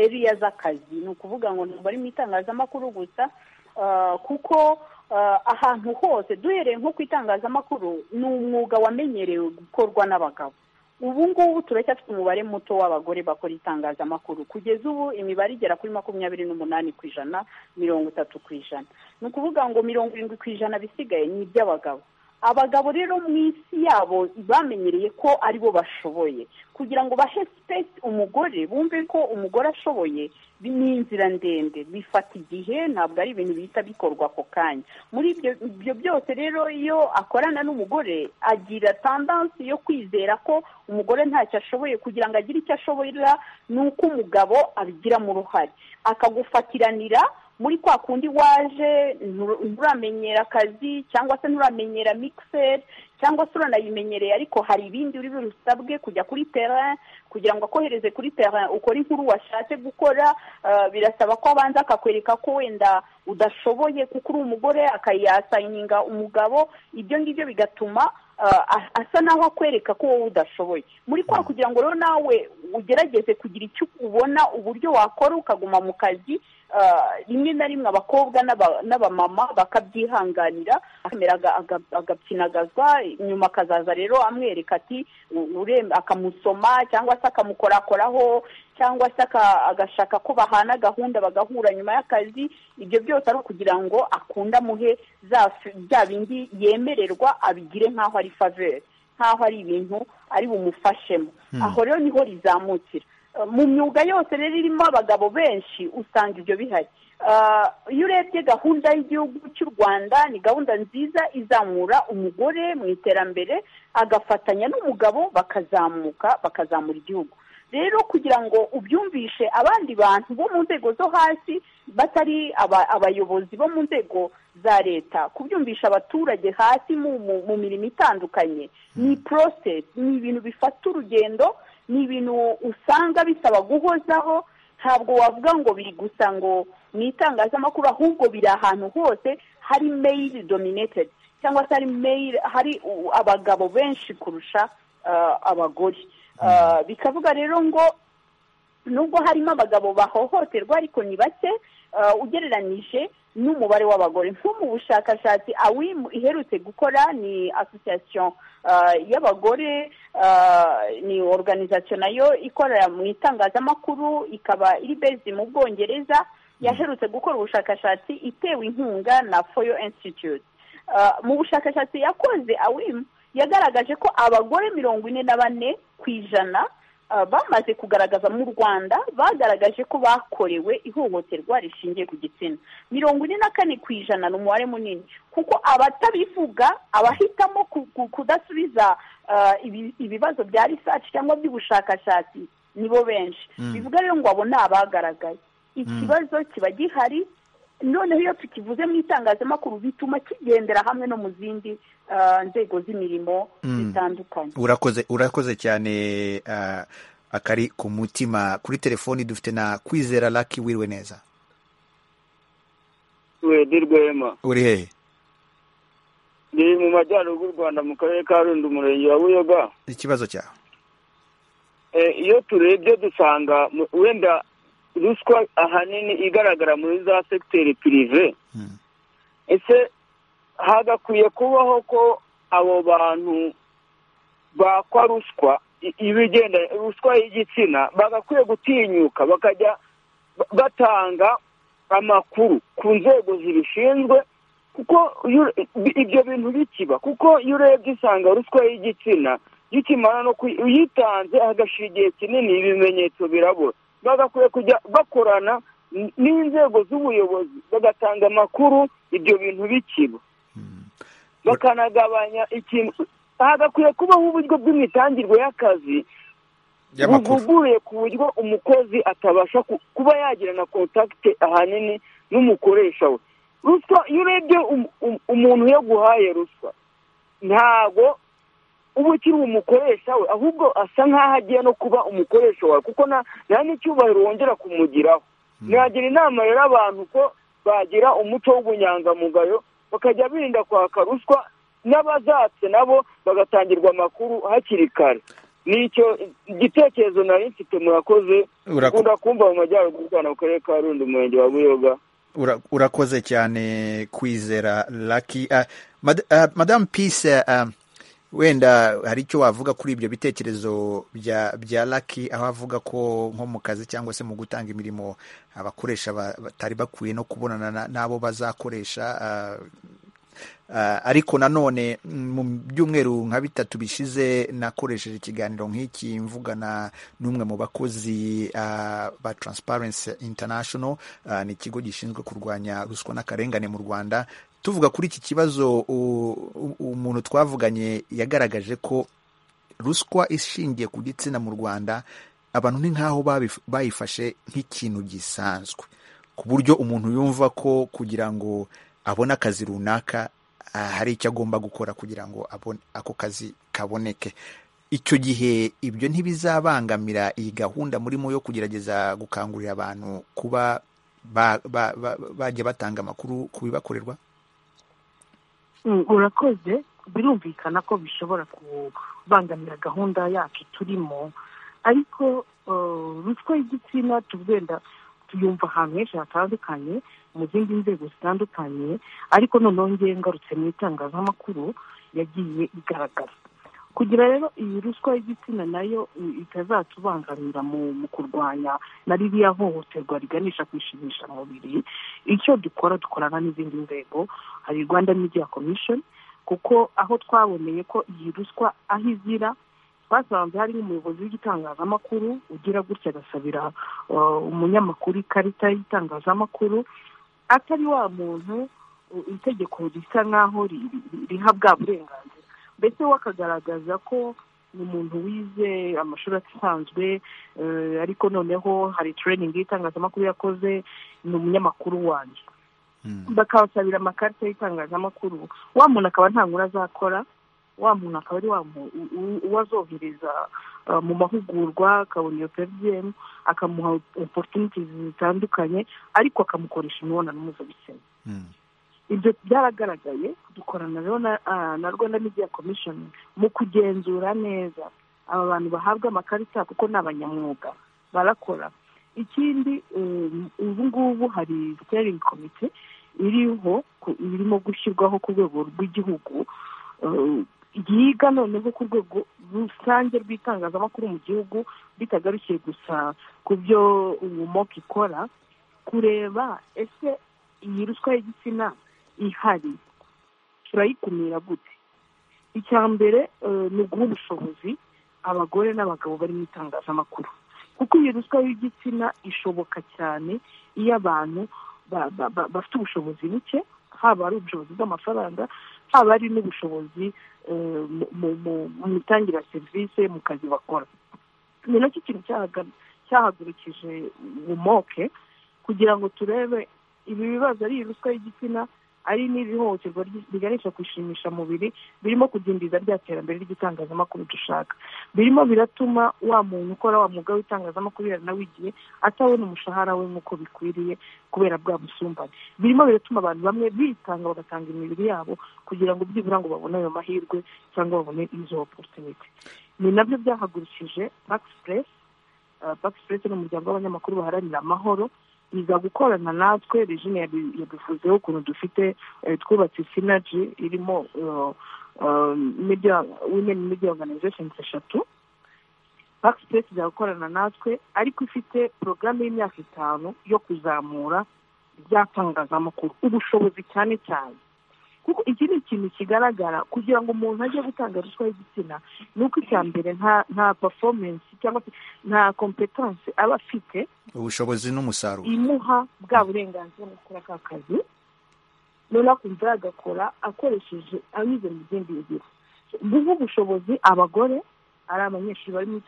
area z'akazi ni ukuvuga ngo ntabwo ari mu itangazamakuru gusa ah, kuko ah, ahantu hose duhereye nko ku itangazamakuru ni umwuga wamenyerewe gukorwa n'abagabo ubu ngubu turacyafite umubare muto w'abagore bakora itangazamakuru kugeza ubu imibare igera kuri makumyabiri n'umunani ku ijana mirongo itatu ku ijana ni ukuvuga ngo mirongo irindwi ku ijana bisigaye ni iby'abagabo abagabo rero mu isi yabo bamenyereye ko ari bo bashoboye kugira ngo bahe sipesi umugore bumve ko umugore ashoboye bi- ni inzira ndende bifata igihe ntabwo ari ibintu bihita bikorwa ako kanya muri ibyo ibyo byose rero iyo akorana n'umugore agira tandansi yo kwizera ko umugore ntacyo ashoboye kugira ngo agire icyo ashoboye ni uko umugabo abigiramo uruhare akagufatiranira muri kwa kundi waje ntur- nturamenyera akazi cyangwa se nturamenyera mikiseri cyangwa se uranayimenyereye ariko hari ibindi uri busabwe kujya kuri terrain kugira ngo akohereze kuri terrain ukore inkuru washatse gukora ah, birasaba ko abanza akakwereka ko wenda udashoboye kuko uri umugore akayasaninga umugabo ibyo ngibyo bigatuma ah, asa naho akwereka ko wowe udashoboye muri kwa kugira ngo rero nawe ugerageze kugira icyo ubona uburyo wakora ukaguma mu kazi rimwe na rimwe abakobwa n'abamama bakabyihanganira agapyinagazwa nyuma akazaza rero amwereka ati akamusoma cyangwa se akamukorakoraho cyangwa se agashaka ko bahana gahunda bagahura nyuma y'akazi ibyo byose ari ukugira ngo akunde amuhe bya bindi yemererwa abigire nk'aho ari faveri nk'aho ari ibintu ari bumufashemo aho rero niho rizamukira mu myuga yose rero irimo abagabo benshi usanga ibyo bihari iyo urebye gahunda y'igihugu cy'u rwanda ni gahunda nziza izamura umugore mu iterambere agafatanya n'umugabo bakazamuka bakazamura igihugu rero kugira ngo ubyumvishe abandi bantu bo mu nzego zo hasi batari abayobozi bo mu nzego za leta kubyumvisha abaturage hasi mu mirimo itandukanye ni porosesi ni ibintu bifata urugendo ni ibintu usanga bisaba guhozaho ntabwo wavuga ngo biri gusa ngo ni itangazamakuru ahubwo biri ahantu hose hari meyiri dominatedi cyangwa se hari meyiri hari abagabo benshi kurusha abagore bikavuga rero ngo nubwo harimo abagabo bahohoterwa ariko ni bake ugereranyije n'umubare w'abagore nko mu bushakashatsi awimu iherutse gukora ni asosiyasiyo y'abagore ni oruganizasiyo nayo ikorera mu itangazamakuru ikaba iri bezi mu bwongereza yaherutse gukora ubushakashatsi itewe inkunga na foyo insitituti mu bushakashatsi yakoze awimu yagaragaje ko abagore mirongo ine na bane ku ijana bamaze kugaragaza mu rwanda bagaragaje ko bakorewe ihohoterwa rishingiye ku gitsina mirongo ine na kane ku ijana ni umubare munini kuko abatabivuga abahitamo kudasubiza ibibazo bya risaci cyangwa by'ubushakashatsi nibo benshi bivuga rero ngo abo ni abagaragaye ikibazo kiba gihari noneho iyo tukivuze mu itangazamakuru bituma kigendera hamwe no mu zindi nzego z'imirimo zitandukanye urakoze urakoze cyane akari ku mutima kuri telefoni dufite na kwizera laki wiriwe neza rwema uri hehe ni mu majyaruguru y'u rwanda mu karere ka rundi umurenge wa buyoga ikibazo cyawe iyo turebye dusanga wenda ruswa ahanini igaragara muri za segiteri pirive ese hagakwiye kubaho ko abo bantu bakwa ruswa ibigenda ruswa y'igitsina bagakwiye gutinyuka bakajya batanga amakuru ku nzego zibishinzwe kuko ibyo bintu bikiba kuko iyo urebye usanga ruswa y'igitsina gikimara no uyitanze hagashyira igihe kinini ibimenyetso birabura bagakwiye kujya bakorana n'inzego z'ubuyobozi bagatanga amakuru ibyo bintu bikiba bakanagabanya ikintu hagakwiye kubaho uburyo bw'imitangirwe y'akazi buvuguruye ku buryo umukozi atabasha kuba yagira na kontakite ahanini n'umukoresha we ruswa iyo urebye umuntu iyo aguhaye ruswa ntabwo uba ukiri umukoresha we ahubwo asa nk'aho agiye no kuba umukoresha wawe kuko nta n'icyubahiro wongera kumugiraho nagira inama rero abantu ko bagira umuco w'ubunyangamugayo bakajya birinda kwaka ruswa n'abazatse nabo bagatangirwa amakuru hakiri kare nicyo igitekerezo nari mfite murakoze ukunda kumva mu majyaruguru y'u rwanda mu karere ka rundi umurenge wa buyoga urakoze cyane kwizera laki madamu pise wenda hari icyo wavuga kuri ibyo bitekerezo bya bya laki aho avuga ko nko mu kazi cyangwa se mu gutanga imirimo abakoresha batari bakwiye no kubonana n'abo bazakoresha ariko nanone mu byumweru nka bitatu bishize nakoresheje ikiganiro nk'iki mvugana n'umwe mu bakozi ba Transparency International ni ikigo gishinzwe kurwanya ruswa n'akarengane mu Rwanda tuvuga kuri iki kibazo umuntu twavuganye yagaragaje ko ruswa ishingiye ku gitsina mu rwanda abantu ni nk'aho bayifashe nk'ikintu gisanzwe ku buryo umuntu yumva ko kugira ngo abone akazi runaka hari icyo agomba gukora kugira ngo ako kazi kaboneke icyo gihe ibyo ntibizabangamira iyi gahunda murimo yo kugerageza gukangurira abantu kuba bajya batanga amakuru ku bibakorerwa urakoze birumvikana ko bishobora kubangamira gahunda yacu turimo ariko ruswa y'igitsina tugenda tuyumva ahantu henshi hatandukanye mu zindi nzego zitandukanye ariko noneho ngewe ngarutse mu itangazamakuru yagiye igaragara kugira rero iyi ruswa y'igitsina nayo itazatubangamira mu kurwanya na ririya hohoterwa riganisha kwishimisha mubiri icyo dukora dukorana n'izindi nzego hari rwanda media commission kuko aho twaboneye ko iyi ruswa aho izira twasanze hari umuyobozi w'igitangazamakuru ugira gutya agasabira umunyamakuru ikarita y'itangazamakuru atari wa muntu itegeko risa nk'aho riha bwa burenganzira mbese we akagaragaza ko ni umuntu wize amashuri asanzwe ariko noneho hari tureyiningi y'itangazamakuru yakoze ni umunyamakuru wanjye bakabasabira amakarita y'itangazamakuru wa muntu akaba nta nkuru azakora wa muntu akaba ari uwazohereza mu mahugurwa akabona iyo peviyemu akamuha oporutuniti zitandukanye ariko akamukoresha imibonano mpuzabitsina ibyo byaragaragaye dukorana rero na rwanda media commission mu kugenzura neza aba bantu bahabwa amakarita kuko ni abanyamwuga barakora ikindi ubu ngubu hari steering komite iriho irimo gushyirwaho ku rwego rw'igihugu yiga noneho ku rwego rusange rw'itangazamakuru mu gihugu bitagarukiye gusa ku byo umumoko ikora kureba ese iyi ruswa y'igitsina ihari turayikumira gute icya mbere ni uguha ubushobozi abagore n'abagabo bari mu itangazamakuru kuko iyi ruswa y'igitsina ishoboka cyane iyo abantu bafite ubushobozi buke haba ari ubushobozi bw'amafaranga haba ari n'ubushobozi mu mitangire ya serivisi mu kazi bakora ni nacyo kintu cyahagurukije umoke kugira ngo turebe ibi bibazo ari ruswa y'igitsina ari n'iri hohoterwa riganisha kwishimisha mubiri birimo kudindiza rya terambere ry'itangazamakuru dushaka birimo biratuma wa muntu ukora wa mwuga w'itangazamakuru yaranawigiye atabona umushahara we nk'uko bikwiriye kubera bwa busumbane birimo biratuma abantu bamwe bitanga bagatanga imibiri yabo kugira ngo byibura ngo babone ayo mahirwe cyangwa babone izo oporutuniti ni nabyo byahagurukije bakisipuresi bakisipuresi ni umuryango w'abanyamakuru baharanira amahoro iza gukorana natwe regine yabivuzeho ukuntu dufite twubatse sinaji irimo wimeni media organizations eshatu bakisipesi iza gukorana natwe ariko ifite porogaramu y'imyaka itanu yo kuzamura ryatangazamakuru ubushobozi cyane cyane kuko iki ni ikintu kigaragara kugira ngo umuntu ajye gutanga ruswa y'igitsina ni uko icya mbere nta performance cyangwa se nta kompetanse aba afite ubushobozi n'umusaruro imuha bwa burenganzira mu gukora ka kazi noneho akumva yagakora akoresheje anyuze mu zindi ngiro guha ubushobozi abagore ari abanyeshuri bari mu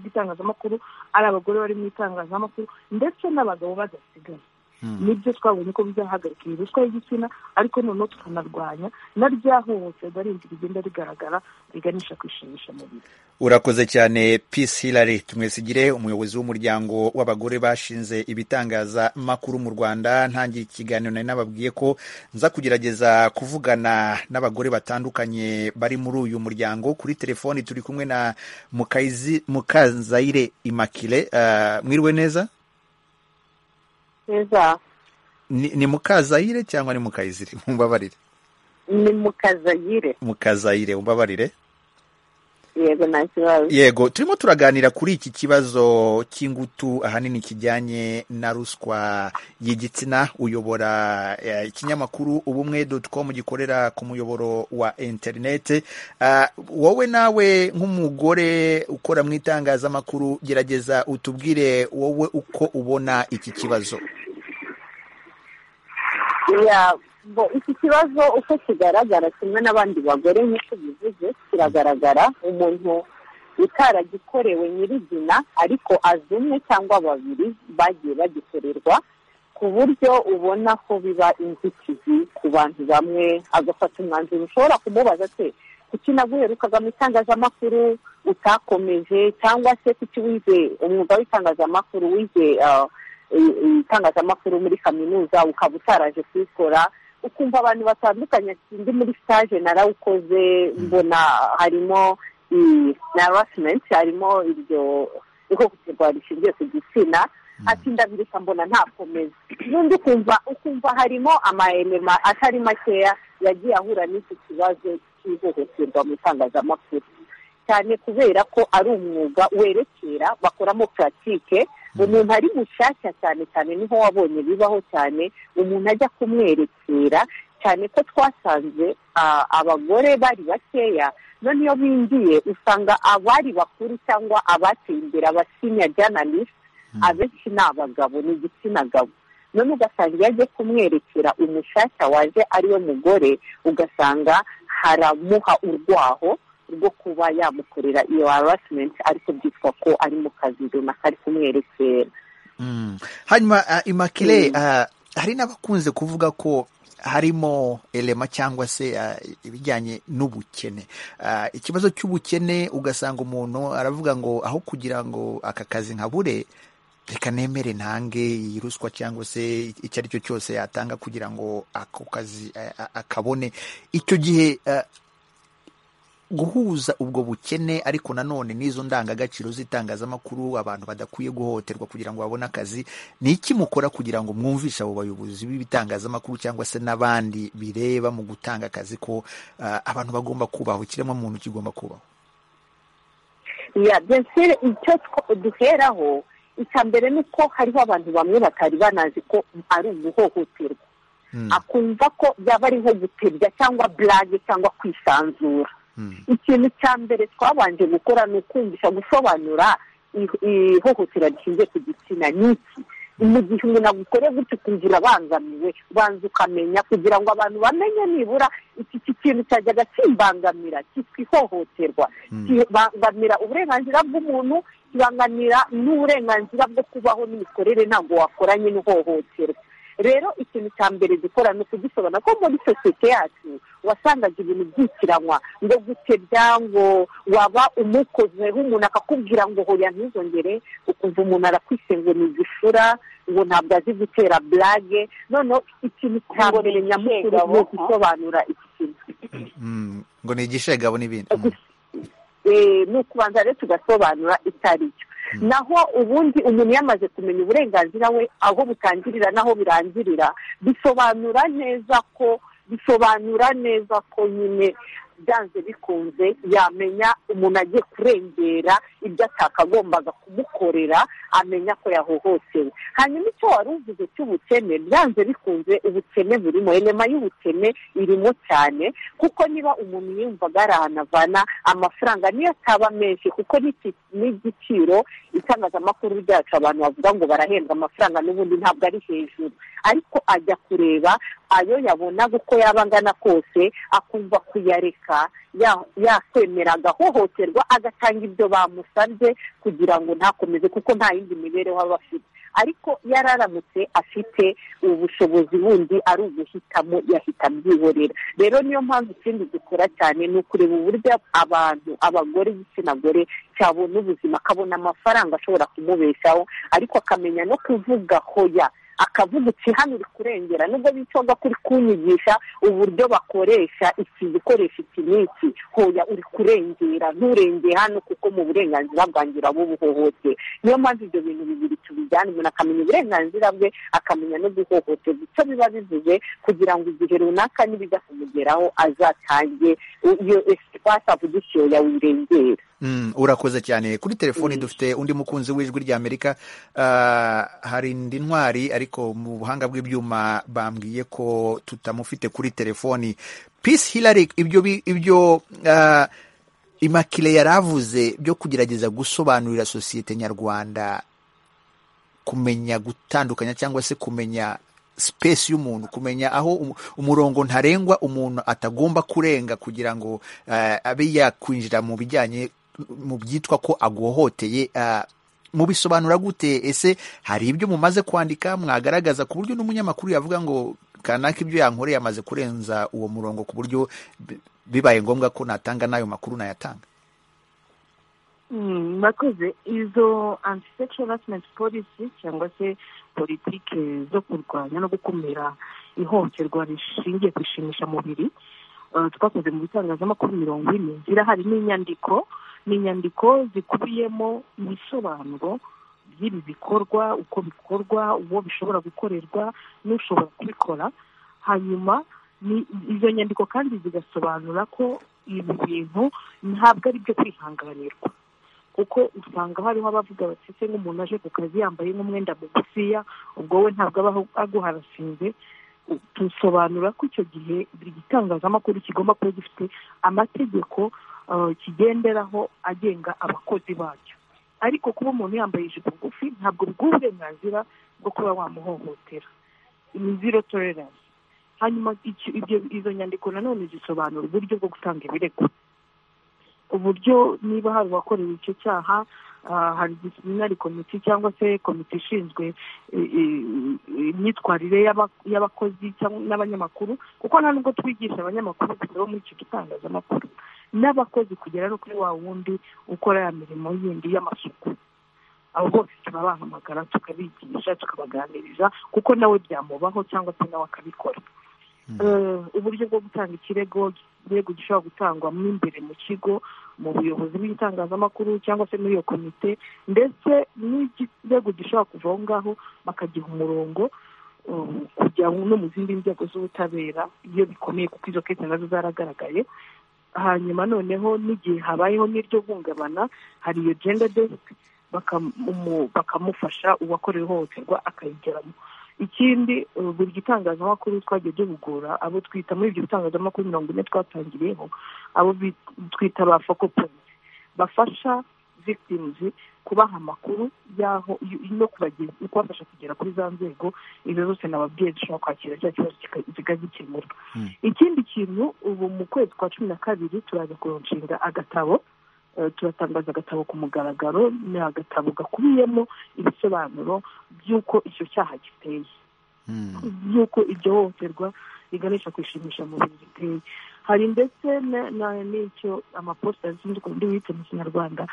itangazamakuru ari abagore bari mu itangazamakuru ndetse n'abagabo badasigaye nibyo twabonye ko bizahagarika iyi ruswa y'igitsina ariko noneho tukanarwanya na rya hohoterwa rindi rigenda rigaragara riganisha kwishimisha mubiri urakoze cyane peace hilary tumwesigire umuyobozi w'umuryango w'abagore bashinze ibitangazamakuru mu rwanda ntangira ikiganiro nari nababwiye ko nza kugerageza kuvugana n'abagore batandukanye bari muri uyu muryango kuri telefoni turi kumwe na mukanzayire imakire mwiriwe neza neza ni mukazayire cyangwa ni mukayizire mumbabarire ni mukazayire mukazayire mumbabarire yego nta kibazo yego turimo turaganira kuri iki kibazo cy'ingutu ahanini kijyanye na ruswa y'igitsina uyobora ikinyamakuru ubumwe doti komu gikorera ku muyoboro wa interinete wowe nawe nk'umugore ukora mu itangazamakuru gerageza utubwire wowe uko ubona iki kibazo iki kibazo uko kigaragara kimwe n'abandi bagore nk'uko bivuze kiragaragara umuntu utaragikorewe nyir'izina ariko azi umwe cyangwa babiri bagiye bagikorerwa ku buryo ubona ko biba inzitizi ku bantu bamwe agafata umwanzuro ushobora kumubaza se kuki naguherukaga mu itangazamakuru utakomeje cyangwa se kuki wize umwuga w'itangazamakuru wize itangazamakuru muri kaminuza ukaba utaraje kuyikora ukumva abantu batandukanye ndi muri stage narawukoze mbona harimo harasimenti harimo iryo ihohoterwa rishingiye ku gitsina ati ndabiruka mbona ntakomeza n'undi ukumva ukumva harimo amayemema atari makeya yagiye ahura n'iki kibazo cy'ihohoterwa mu itangazamakuru cyane kubera ko ari umwuga werekera bakoramo puratike umuntu ari mushyashya cyane cyane niho wabonye bibaho cyane umuntu ajya kumwerekera cyane ko twasanze abagore bari bakeya none iyo binjiye usanga abari bakuru cyangwa abateye imbere abasinya janalisi abenshi ni abagabo ni igitsina gabo none ugasanga iyo agiye kumwerekera umushyashya waje ariwe mugore ugasanga haramuha urwaho rwo kuba yamukorera iyo harasimenti ariko byitwa ko ari mu kazi runaka ari kumwerekera hanyuma imakire hari n'abakunze kuvuga ko harimo elema cyangwa se ibijyanye n'ubukene ikibazo cy'ubukene ugasanga umuntu aravuga ngo aho kugira ngo aka kazi nkabure reka nemere ntange iyi ruswa cyangwa se icyo ari cyo cyose yatanga kugira ngo ako kazi akabone icyo gihe guhuza ubwo bukene ariko nanone n'izo ndangagaciro z'itangazamakuru abantu badakwiye guhohoterwa kugira ngo babone akazi ni iki mukora kugira ngo mwumvishe abo bayobozi b'ibitangazamakuru cyangwa se n'abandi bireba mu gutanga akazi ko abantu bagomba kubaho ikiremwamuntu kigomba kubaho ya byose icyo duheraho icya mbere ni uko hariho abantu bamwe batari banazi ko ari umuhohoterwa akumva ko byaba ari nko gutebya cyangwa burage cyangwa kwisanzura ikintu cya mbere twabanje gukora ni ukumvisha gusobanura ihohotera rishingiye ku gitsina n'iki mu gihe umuntu agukoreye gutyo ukumva abangamiwe banza ukamenya kugira ngo abantu bamenye nibura iki kintu cyajyaga kimbangamira cyitwa ihohoterwa kibangamira uburenganzira bw'umuntu kibangamira n'uburenganzira bwo kubaho n'imikorere ntabwo wakoranye n'ihohoterwa rero ikintu cya mbere dukora ni ukugisobanura ko muri sosiyete yacu wasangaga ibintu byitiranywa ngo gutebya ngo waba umukozeho umuntu akakubwira ngo hoya ntuzongere ukumva umuntu arakwisenga ni igishura ngo ntabwo azi gutera burage noneho ikintu cya mbere nyamukuru ni ugusobanura iki kintu ngo ni igishegabo n'ibindi ni ukubanza rero tugasobanura itari cyo naho ubundi umuntu yamaze kumenya uburenganzira we aho butangirira n'aho birangirira bisobanura neza ko bisobanura neza ko nyine byanze bikunze yamenya umuntu agiye kurengera ibyo atakagombaga kumukorera amenya ko yahohotewe hanyuma icyo wari uvuze cy'ubukene byanze bikunze ubukene burimo irema y'ubukene irimo cyane kuko niba umuntu yumvaga ari ahantu avana amafaranga niyo ataba menshi kuko n'igiciro itangazamakuru ryacu abantu bavuga ngo barahembwa amafaranga n'ubundi ntabwo ari hejuru ariko ajya kureba ayo yabonaga uko yaba angana kose akumva kuyareka yakwemera agahohoterwa agatanga ibyo bamusabye kugira ngo ntakomeze kuko nta yindi mibereho aba afite ariko yararamutse afite ubushobozi bundi ari uguhitamo yahita abyihorera rero niyo mpamvu ikindi dukora cyane ni ukureba uburyo abantu abagore igitsina gore cyabona ubuzima akabona amafaranga ashobora kumubeshaho ariko akamenya no kuvuga hoya akavuga uti hano uri kurengera nubwo bicoga kuri kunyigisha uburyo bakoresha iki gikoresha iki n'iki hoya uri kurengera nturengeye hano kuko mu burenganzira bwanjye urabuhohoteye niyo mpamvu ibyo bintu bibiri tubijyana umuntu akamenya uburenganzira bwe akamenya no guhohoterwa icyo biba bivuze kugira ngo igihe runaka nibijya kumugeraho azatange iyo esipasi avuga icyo yawirengera urakoze cyane kuri telefoni dufite undi mukunzi w'ijwi ry'amerika hari indi ntwari ariko mu buhanga bw'ibyuma bambwiye ko tutamufite kuri telefoni pisi hilari ibyo ibyo imakire yari avuze byo kugerageza gusobanurira sosiyete nyarwanda kumenya gutandukanya cyangwa se kumenya sipesi y'umuntu kumenya aho umurongo ntarengwa umuntu atagomba kurenga kugira ngo abe yakwinjira mu bijyanye mu byitwa ko agohoteye mubisobanura gute ese hari ibyo mumaze kwandika mwagaragaza ku buryo n'umunyamakuru yavuga ngo kanaka ibyo yankoreye amaze kurenza uwo murongo ku buryo bibaye ngombwa ko natanga n'ayo makuru nayatanga murakoze izo antisexual harassment policy cyangwa se politiki zo kurwanya no gukumira ihohoterwa rishingiye ku ishimishamubiri twakoze mu bitangazamakuru mirongo ine zirahari n'inyandiko ni inyandiko zikubiyemo ibisobanuro by'ibi bikorwa uko bikorwa uwo bishobora gukorerwa n'ushobora kubikora hanyuma izo nyandiko kandi zigasobanura ko ibi bintu ntabwo ari byo kwihanganirwa kuko usanga hariho abavuga bati se nk'umuntu aje ku kazi yambaye nk'umwenda mugufiya ubwo we ntabwo aba aguharasinze dusobanura ko icyo gihe buri gitangazamakuru kigomba kuba gifite amategeko kigenderaho agenga abakozi bacyo ariko kuba umuntu yambaye ijipo ngufi ntabwo bw'ubu uburenganzira bwo kuba wamuhohotera ni zero tolerance hanyuma izo nyandiko nanone zisobanura uburyo bwo gutanga ibirego uburyo niba hari uwakorewe icyo cyaha hari disiplinari komite cyangwa se komite ishinzwe imyitwarire y'abakozi n'abanyamakuru kuko nta nubwo twigisha abanyamakuru gusa bo muri icyo gitangazamakuru n'abakozi kugera no kuri wa wundi ukora ya mirimo yindi y'amasuku abo bose turabahamagara tukabigisha tukabaganiriza kuko nawe byamubaho cyangwa se nawe akabikora uburyo bwo gutanga ikirego ikirego gishobora gutangwa mo imbere mu kigo mu buyobozi bw'itangazamakuru cyangwa se muri iyo komite ndetse n'ikirego gishobora kuva aho ngaho bakagiha umurongo kujya no mu zindi nzego z'ubutabera iyo bikomeye kuko izo kese nazo zaragaragaye hanyuma noneho n'igihe habayeho n'iryo hungabana hari iyo genda desike bakamufasha uwakorewe ihohoterwa akayigeramo ikindi buri gitangazamakuru twagiye duhugura abo twita muri ibyo bitangazamakuru mirongo ine twatangiriyeho abo twita ba foko polisi bafasha victims kubaha amakuru y'aho no kubafasha kugera kuri za nzego izo zose nababwiye zishobora kwakira cya kibazo zikagikemura ikindi kintu ubu mu kwezi kwa cumi na kabiri turaza kuronshinga agatabo turatangaza agatabo ku mugaragaro ni agatabo gakubiyemo ibisobanuro by'uko icyo cyaha giteye by'uko iryo hohoterwa riganisha kwishimisha mu bintu giteye hari ndetse n'icyo amaposita zindi ku buryo wiyita mu kinyarwanda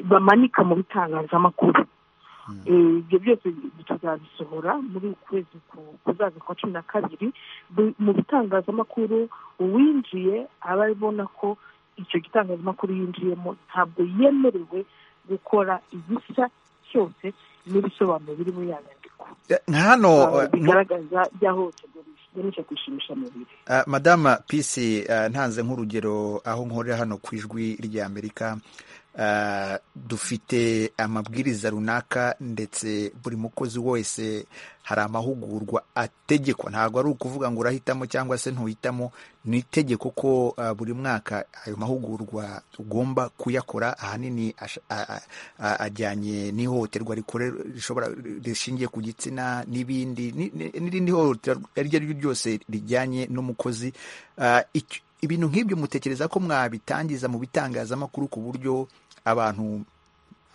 bamanika mu bitangazamakuru ibyo byose tuzabisohora muri ukwezi kuzaza kwa cumi na kabiri mu bitangazamakuru uwinjiye aba abona ko icyo gitangazamakuru yinjiyemo ntabwo yemerewe gukora igisa cyose n'ibisobanuro biri muri ya nyandiko hano bigaragaza byahohoterwa biganisha kwishimisha mubiri madama pisi ntanze nk'urugero aho nkorera hano ku ijwi rya amerika dufite amabwiriza runaka ndetse buri mukozi wese hari amahugurwa ategekwa ntabwo ari ukuvuga ngo urahitamo cyangwa se ntuhitamo ni itegeko ko buri mwaka ayo mahugurwa ugomba kuyakora ahanini ajyanye n'ihohoterwa rishobora rishingiye ku gitsina n'ibindi n'irindi hohoterwa iryo ari ryo ryose rijyanye n'umukozi ibintu nk'ibyo mutekereza ko mwabitangiza mu bitangazamakuru ku buryo abantu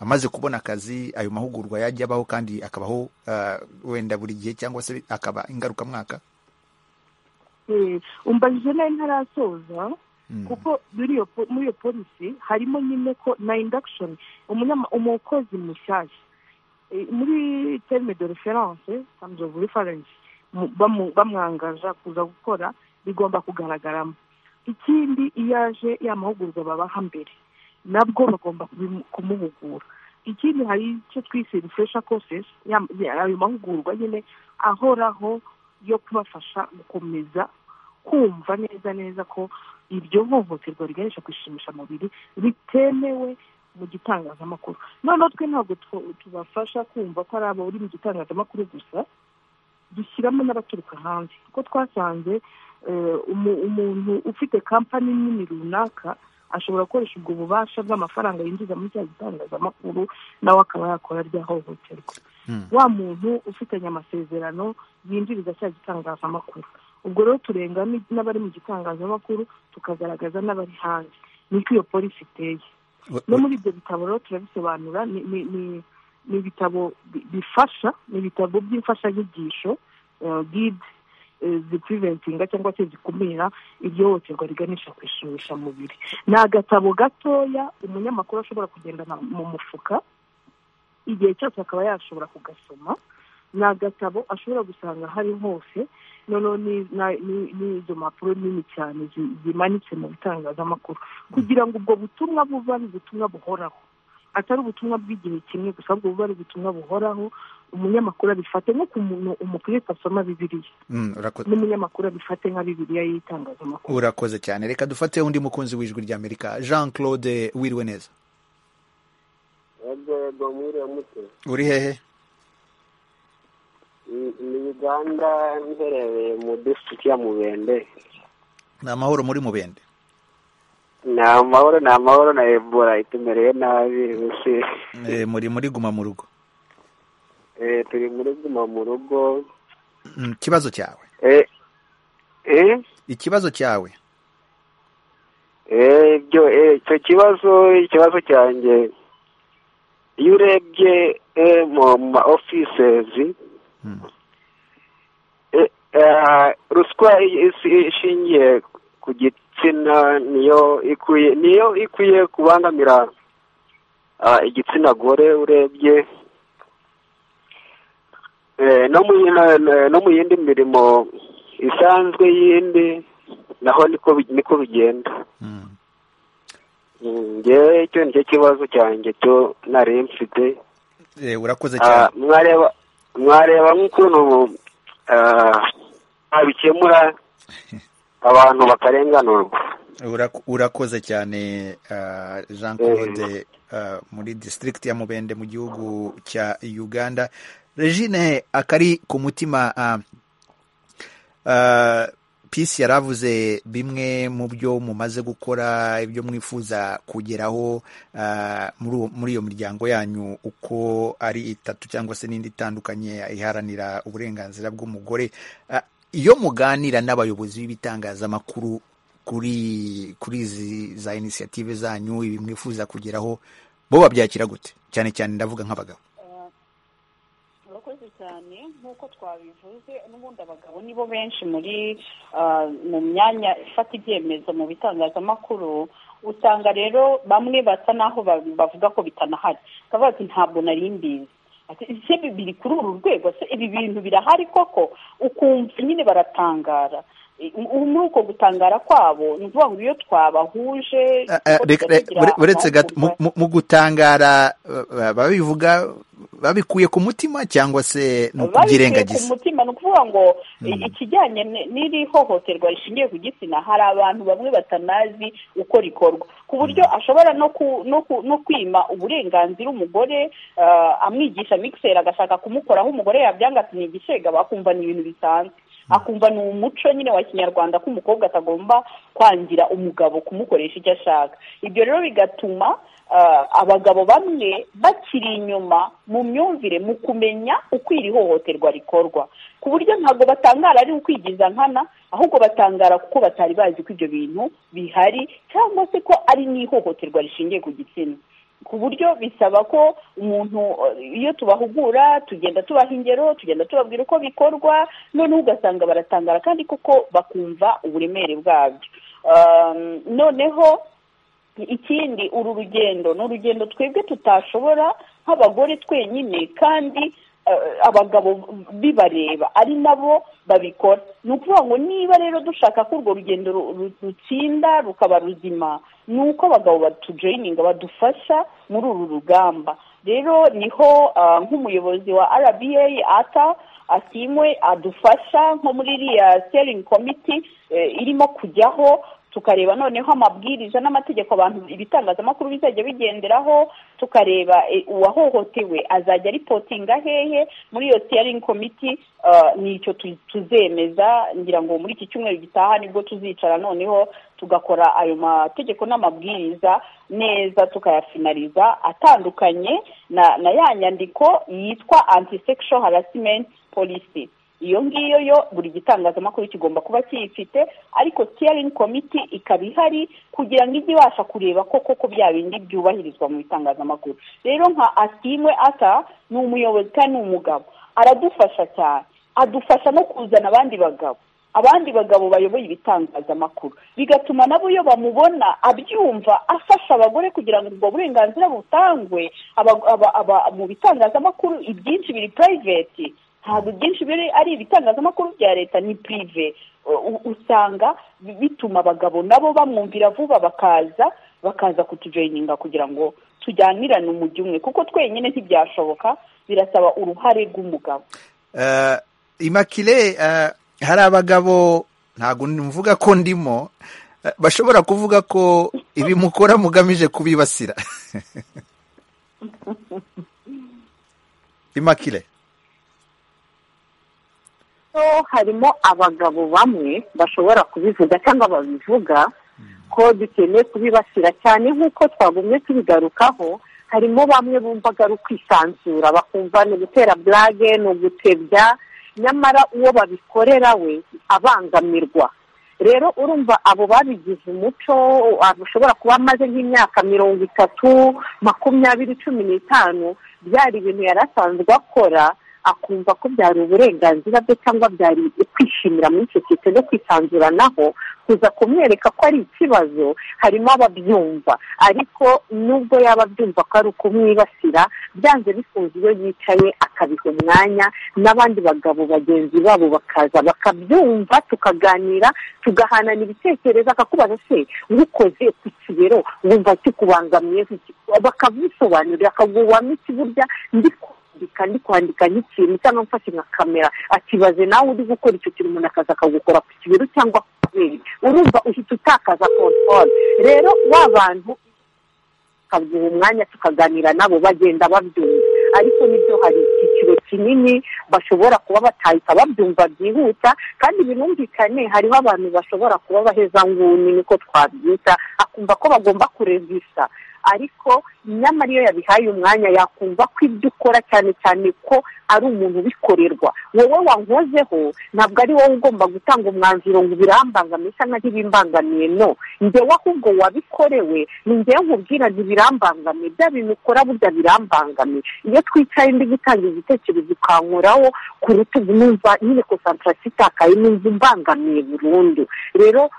amaze kubona akazi ayo mahugurwa yajya abaho kandi akabaho wenda buri gihe cyangwa se akaba ingarukamwaka umbajije nayo ntarasoza kuko muri iyo polisi harimo nyine ko na indagishoni umukozi mushyashya muri terime de reference tamuzi ofu referensi bamwangaza kuza gukora bigomba kugaragaramo ikindi iyo aje ya mahugurwa babaha mbere nabwo bagomba kumuhugura ikindi hari icyo twise rifresha kosesi ayo mahugurwa nyine ahoraho yo kubafasha gukomeza kumva neza neza ko iryo hohoterwa riganisha kwishimisha mubiri ritemewe mu gitangazamakuru noneho twe ntabwo tubafasha kumva ko ari abo uri mu gitangazamakuru gusa dushyiramo n'abaturuka hanze kuko twasanze umuntu ufite kampani nini runaka ashobora gukoresha ubwo bubasha bw'amafaranga yinjiza muri cya gitangazamakuru nawe akaba yakora rya hohoterwa wa muntu ufitanye amasezerano yinjiriza cya gitangazamakuru ubwo rero turenga n'abari mu gitangazamakuru tukagaragaza n'abari hanze niko iyo polisi iteye no muri ibyo bitabo rero turabisobanura ni ibitabo bifasha ni ibitabo by'imfashanyigisho gide zipriventinga cyangwa se zikumira iryo hohoterwa riganisha kwishimisha mubiri ni agatabo gatoya umunyamakuru ashobora kugendana mu mufuka igihe cyose akaba yashobora kugasoma ni agatabo ashobora gusanga hari hose noneho n'izo mpapuro nini cyane zimanitse mu bitangazamakuru kugira ngo ubwo butumwa buba ari ubutumwa buhoraho atari ubutumwa bw'igihe kimwe gusa ahubwo buba ari ubutumwa buhoraho umunyamakuru abifate nko ku muntu umukiriya asoma bibiriya n'umunyamakuru abifate nka bibiriya y'itangazamakuru urakoze cyane reka dufate undi mukunzi w'ijwi ry'amerika jean claude wiriwe neza uri hehe ni uganda iherereye mu disiti ya mubende ni amahoro muri mubende ni amahoro ni amahoro na ebola itumereye nabi muri muri guma mu rugo turi muri guma mu rugo ikibazo cyawe ikibazo cyawe ibyo icyo kibazo ikibazo cyanjye iyo urebye mu ma ofisezi ruswa ishingiye ku gitsina niyo ikwiye niyo ikwiye kubangamira igitsina gore urebye no mu yindi mirimo isanzwe y'indi naho niko bigenda ngewe icyo ni cyo kibazo cyanjye cyo nari mfite urakoze cyane mwareba nk'ukuntu babikemura abantu bakarenganurwa urakoze cyane jean claude muri disitirigiti ya mubende mu gihugu cya uganda regine akari ku mutima pisi yaravuze bimwe mu byo mumaze gukora ibyo mwifuza kugeraho muri iyo miryango yanyu uko ari itatu cyangwa se n'indi itandukanye iharanira uburenganzira bw'umugore iyo muganira n'abayobozi b'ibitangazamakuru kuri kuri izi za inisiyative zanyu ibi mwifuza kugeraho bo babyakira gute cyane cyane ndavuga nk'abagabo murakoze cyane nk'uko twabivuze n'ubundi abagabo nibo benshi muri mu myanya ifata ibyemezo mu bitangazamakuru usanga rero bamwe basa n'aho bavuga ko bitanahari bakavuga ati ntabwo nari mbizi ese biri kuri uru rwego se ibi bintu birahari koko ukumva nyine baratangara muri uko gutangara kwabo ni ukuvuga ngo iyo twabahuje uretse mu gutangara babivuga babikuye ku mutima cyangwa se ni ukubyirengagiza babikuye ku mutima ni ukuvuga ngo ikijyanye n'iri hohoterwa rishingiye ku gitsina hari abantu bamwe batanazi uko rikorwa ku buryo ashobora no kwima uburenganzira umugore amwigisha mikiseri agashaka kumukoraho umugore yabyanga ati ni igishega bakumva ni ibintu bisanzwe akumva ni umuco nyine wa kinyarwanda ko umukobwa atagomba kwangira umugabo kumukoresha icyo ashaka ibyo rero bigatuma abagabo bamwe bakiri inyuma mu myumvire mu kumenya uko iri hohoterwa rikorwa ku buryo ntabwo batangara ari ukwigiza nkana ahubwo batangara kuko batari bazi ko ibyo bintu bihari cyangwa se ko ari n'ihohoterwa rishingiye ku gitsina ku buryo bisaba ko umuntu iyo tubahugura tugenda tubaha ingero tugenda tubabwira uko bikorwa noneho ugasanga baratangara kandi koko bakumva uburemere bwabyo noneho ikindi uru rugendo ni urugendo twebwe tutashobora nk'abagore twenyine kandi abagabo bibareba ari nabo babikora ni ukuvuga ngo niba rero dushaka ko urwo rugendo rutsinda rukaba ruzima ni uko abagabo batujoyininga badufasha muri uru rugamba rero niho nk'umuyobozi wa rba ata asimwe adufasha nko muri iriya seringi komiti irimo kujyaho tukareba noneho amabwiriza n'amategeko abantu ibitangazamakuru bizajya bigenderaho tukareba uwahohotewe azajya ripotinga hehe muri iyo siyaringi komiti ni icyo tuzemeza ngira ngo muri iki cyumweru gitaha nibwo tuzicara noneho tugakora ayo mategeko n'amabwiriza neza tukayafinariza atandukanye na ya nyandiko yitwa antisekisho harasimenti polisi iyo ngiyo yo buri gitangazamakuru kigomba kuba kiyifite ariko siyaringi komiti ikaba ihari kugira ngo ijye ibasha kureba ko koko bya bindi byubahirizwa mu bitangazamakuru rero nka asimwe ata ni umuyobozi kandi ni umugabo aradufasha cyane adufasha no kuzana abandi bagabo abandi bagabo bayoboye ibitangazamakuru bigatuma nabo iyo bamubona abyumva afasha abagore kugira ngo ubwo burenganzira butangwe mu bitangazamakuru ibyinshi biri purayiveti ntabwo ibyinshi biri ari ibitangazamakuru bya leta ni pirive usanga bituma abagabo nabo bamwumvira vuba bakaza bakaza kutujoyininga kugira ngo tujyanirane umujyi umwe kuko twenyine ntibyashoboka birasaba uruhare rw'umugabo imakire hari abagabo ntabwo mvuga ko ndimo bashobora kuvuga ko ibi mukora mugamije kubibasira imakire harimo abagabo bamwe bashobora kubivuga cyangwa babivuga ko dukeneye kubibasira cyane nk'uko twagumye tubigarukaho harimo bamwe bumvaga ari ukwisanzura bakumva ni ugutera burage ni ugutebya nyamara uwo babikorera we abangamirwa rero urumva abo babigize umuco ushobora kuba amaze nk'imyaka mirongo itatu makumyabiri cumi n'itanu byari ibintu yari asanzwe akora akumva ko byari uburenganzira bwe cyangwa byari ukwishimira muri sosiyete no kwisanzuranaho kuza kumwereka ko ari ikibazo harimo ababyumva ariko nubwo yaba abyumva ko ari ukumwibasira byanze bikunze iyo yicaye akabiha umwanya n'abandi bagabo bagenzi babo bakaza bakabyumva tukaganira tugahanana ibitekerezo akakubaza se nkukoze ku kibero wumva kikubangamiye bakabisobanurira akaguwamo iki burya ndi kwandika ndi kwandika nk'ikintu cyangwa mfashe nka kamera akibaze nawe uri gukora icyo kintu umuntu akaza akagukora ku kibero cyangwa ku bere urumva uhita utakaza kontwari rero wa bantu tukaguha umwanya tukaganira nabo bagenda babyumva ariko nibyo hari icyiciro kinini bashobora kuba batahita babyumva byihuta kandi binumvikane hariho abantu bashobora kuba baheza nguni niko twabyita akumva ko bagomba kurevisha ariko nyamara iyo yabihaye umwanya yakumva ko ibyo ukora cyane cyane ko ari umuntu ubikorerwa wowe wankozeho ntabwo ari wowe ugomba gutanga umwanzuro ngo ubirambangamiye cyangwa ntibimbangamiye no ngewe ahubwo wabikorewe ni ngewe nkubwira ntibirambangamiye bya bintu ukora burya birambangamiye iyo twicaye ndi gutanga igitekerezo ukankoraho ku rutugu numva nyine konsantarasi itakaye numva imbangamiye burundu rero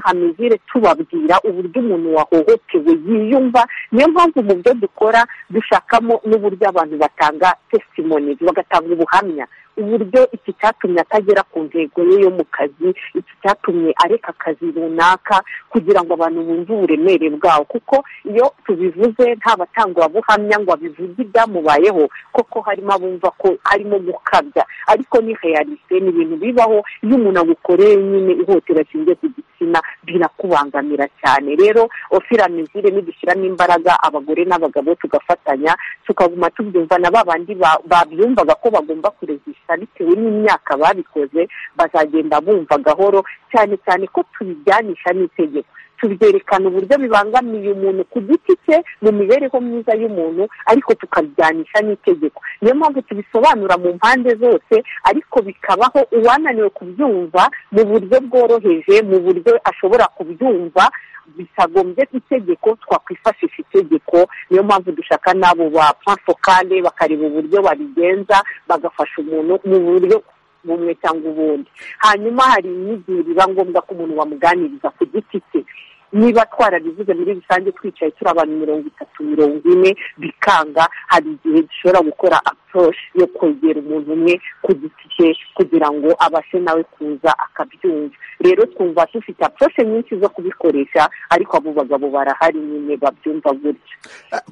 hamezire tubabwira uburyo umuntu wahohotewe yiyumva niyo mpamvu mu byo dukora dushakamo n'uburyo abantu batanga tesimoni bagatanga ubuhamya uburyo iki cyatumye atagera ku ntego ye yo mu kazi iki cyatumye areka akazi runaka kugira ngo abantu bumve uburemere bwawo kuko iyo tubivuze nta batangabuhamya ngo abivuge ibyamubayeho koko harimo abumva ko arimo gukabya ariko ni realite ni ibintu bibaho iyo umuntu agukoreye nyine ihotera rishingiye ku gitsina birakubangamira cyane rero ofiramizire nidushyiramo imbaraga abagore n'abagabo tugafatanya tukaguma tubyumva na ba bandi babyumvaga ko bagomba kuregisha bitewe n'imyaka babikoze bazagenda bumva gahoro cyane cyane ko tubijyanisha n'itegeko tubyerekana uburyo bibangamiye umuntu ku giti cye mu mibereho myiza y'umuntu ariko tukabyanisha n'itegeko niyo mpamvu tubisobanura mu mpande zose ariko bikabaho uwananiwe kubyumva mu buryo bworoheje mu buryo ashobora kubyumva bitagombye itegeko twakwifashisha itegeko niyo mpamvu dushaka n'abo ba pafokale bakareba uburyo babigenza bagafasha umuntu mu buryo bumwe cyangwa ubundi hanyuma hari imyigire biba ngombwa ko umuntu bamuganiriza ku giti cye niba twarabivuze muri rusange twicaye turi abantu mirongo itatu mirongo ine bikanga hari igihe dushobora gukora aporoshi yo kwegera umuntu umwe ku giti cye kugira ngo abashe nawe kuza akabyumva rero twumva dufite aporoshi nyinshi zo kubikoresha ariko abo bagabo barahari nyine babyumva gutyo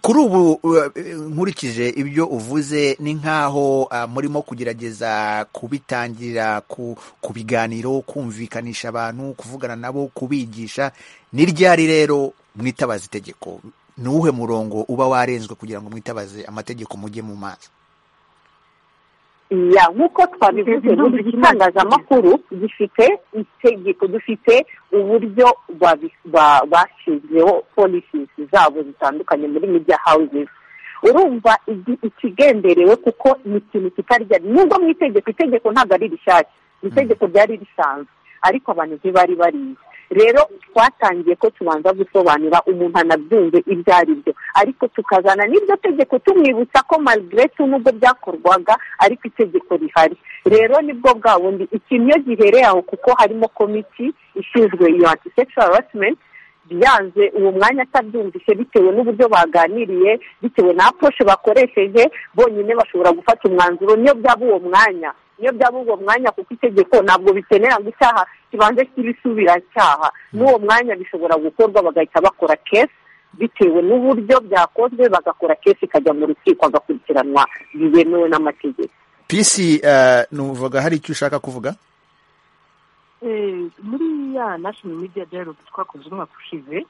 kuri ubu nkurikije ibyo uvuze ni nk'aho murimo kugerageza kubitangira ku biganiro kumvikanisha abantu kuvugana nabo kubigisha ni ryari rero mwitabaza itegeko ni uwuhe murongo uba warenzwe kugira ngo mwitabaze amategeko mujye mu mazi ya nk'uko twabivuze buri gitangazamakuru gifite itegeko dufite uburyo bashyizweho polisi zabo zitandukanye muri media houses urumva ikigenderewe kuko ni ikintu kitarya nubwo mu itegeko itegeko ntabwo ari rishyashya itegeko ryari risanzwe ariko abantu ntibari barizi rero twatangiye ko tubanza gusobanura umuntu anabyumve ibyo ari byo ariko tukazana n'iryo tegeko tumwibutsa ko marigarete nubwo byakorwaga ariko itegeko rihari rero nibwo bwa bundi ikintu iyo gihereye aho kuko harimo komiti ishinzwe iyo anti harasimenti yaje uwo mwanya atabyumvise bitewe n'uburyo baganiriye bitewe na aposhe bakoresheje bonyine bashobora gufata umwanzuro niyo byaba uwo mwanya niyo byaba uwo mwanya kuko itegeko ntabwo bikenera ngo icyaha kibanze cy'ibisubiracyaha n'uwo mwanya bishobora gukorwa bagahita bakora kesi bitewe n'uburyo byakozwe bagakora kesi ikajya mu rukiko agakurikiranwa biyemewe n'amategeko pisi nuvuga hari icyo ushaka kuvuga muri ya nashino media dialogue twakoze umwaka ushize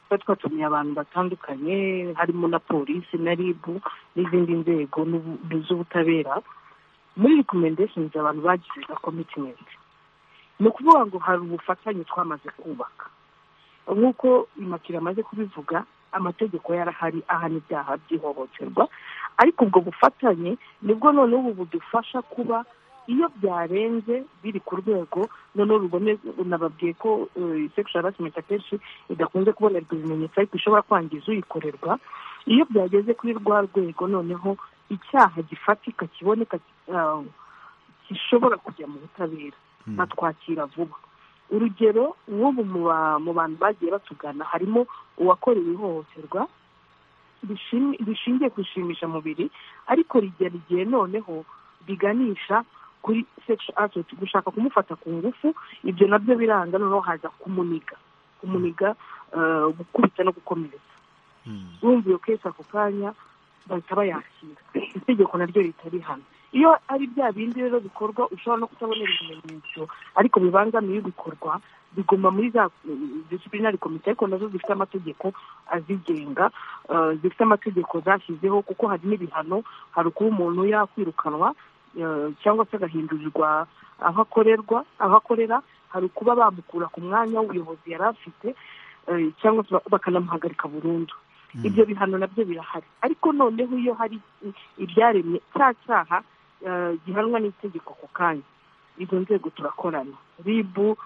tuba twatumiye abantu batandukanye harimo na polisi na ribu n'izindi nzego z'ubutabera muri rekomendesheni abantu bagize za komitimenti ni ukuvuga ngo hari ubufatanye twamaze kubaka nk'uko imakira amaze kubivuga amategeko yarahari ahana ibyaha by'ihohoterwa ariko ubwo bufatanye nibwo noneho ubu budufasha kuba iyo byarenze biri ku rwego noneho rubone unababwiye ko sekishuwa harasimenti akenshi idakunze kubonerwa ibimenyetso ariko ishobora kwangiza uyikorerwa iyo byageze kuri rwa rwego noneho icyaha gifatika kiboneka gishobora kujya mu butabera batwakira vuba urugero nk'ubu mu bantu bagiye batugana harimo uwakorewe ihohoterwa rishingiye ku ishimishamubiri ariko rigera igihe noneho biganisha kuri sexual assault gushaka kumufata ku ngufu ibyo nabyo biranga noneho haza kumuniga kumuniga gukubita no gukomeretsa bumviye kese ako kanya bahita bayakira itegeko naryo rihita rihana iyo ari bya bindi rero bikorwa ushobora no kutabonera ibimenyetso ariko bibangamiye ibikorwa biguma muri za disiplinari komite ariko nazo zifite amategeko azigenga zifite amategeko zashyizeho kuko hari n'ibihano hari ukuba umuntu yakwirukanwa cyangwa se agahindurirwa aho akorerwa aho akorera hari ukuba bamukura ku mwanya w'ubuyobozi yari afite cyangwa se bakanamuhagarika burundu ibyo bihano nabyo birahari ariko noneho iyo hari ibyaremye cya cyaha gihanwa n'itegeko ku kanya izo nzego turakorana ribu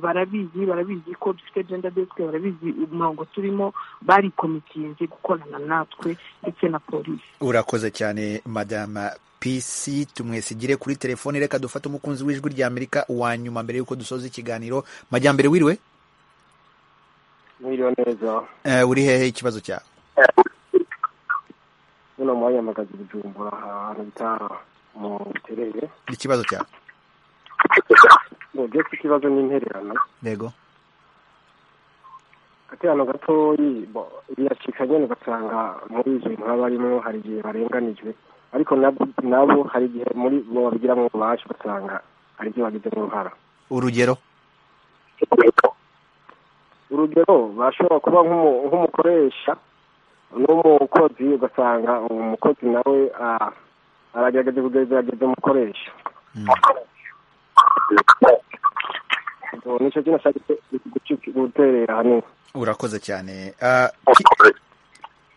barabizi barabizi ko dufite genda desike barabizi umurongo turimo barikomitinze gukorana natwe ndetse na polisi urakoze cyane madama pisi tumwesigire kuri telefone reka dufate umukunzi w'ijwi rya amerika wa nyuma mbere y'uko dusoza ikiganiro majyambere wiriwe mwiriwe neza uri hehe ikibazo cyawe hano mwanya mpagaze bujumbura ahantu bita mu buterere ikibazo cyawe ubwo ikibazo ni intererano yego akantu gatoyi biracika nyine ugasanga muri izo bintu baba barimo hari igihe barenganijwe ariko nabo hari igihe muri bo babigiramo ububasha ugasanga hari ibyo bagizemo uruhara urugero urugero bashobora kuba nk'umukoresha n'umukozi ugasanga umukozi nawe aragerageza kugerageza umukoresha nicyo kintu ashaka guterera ahanini urakoze cyane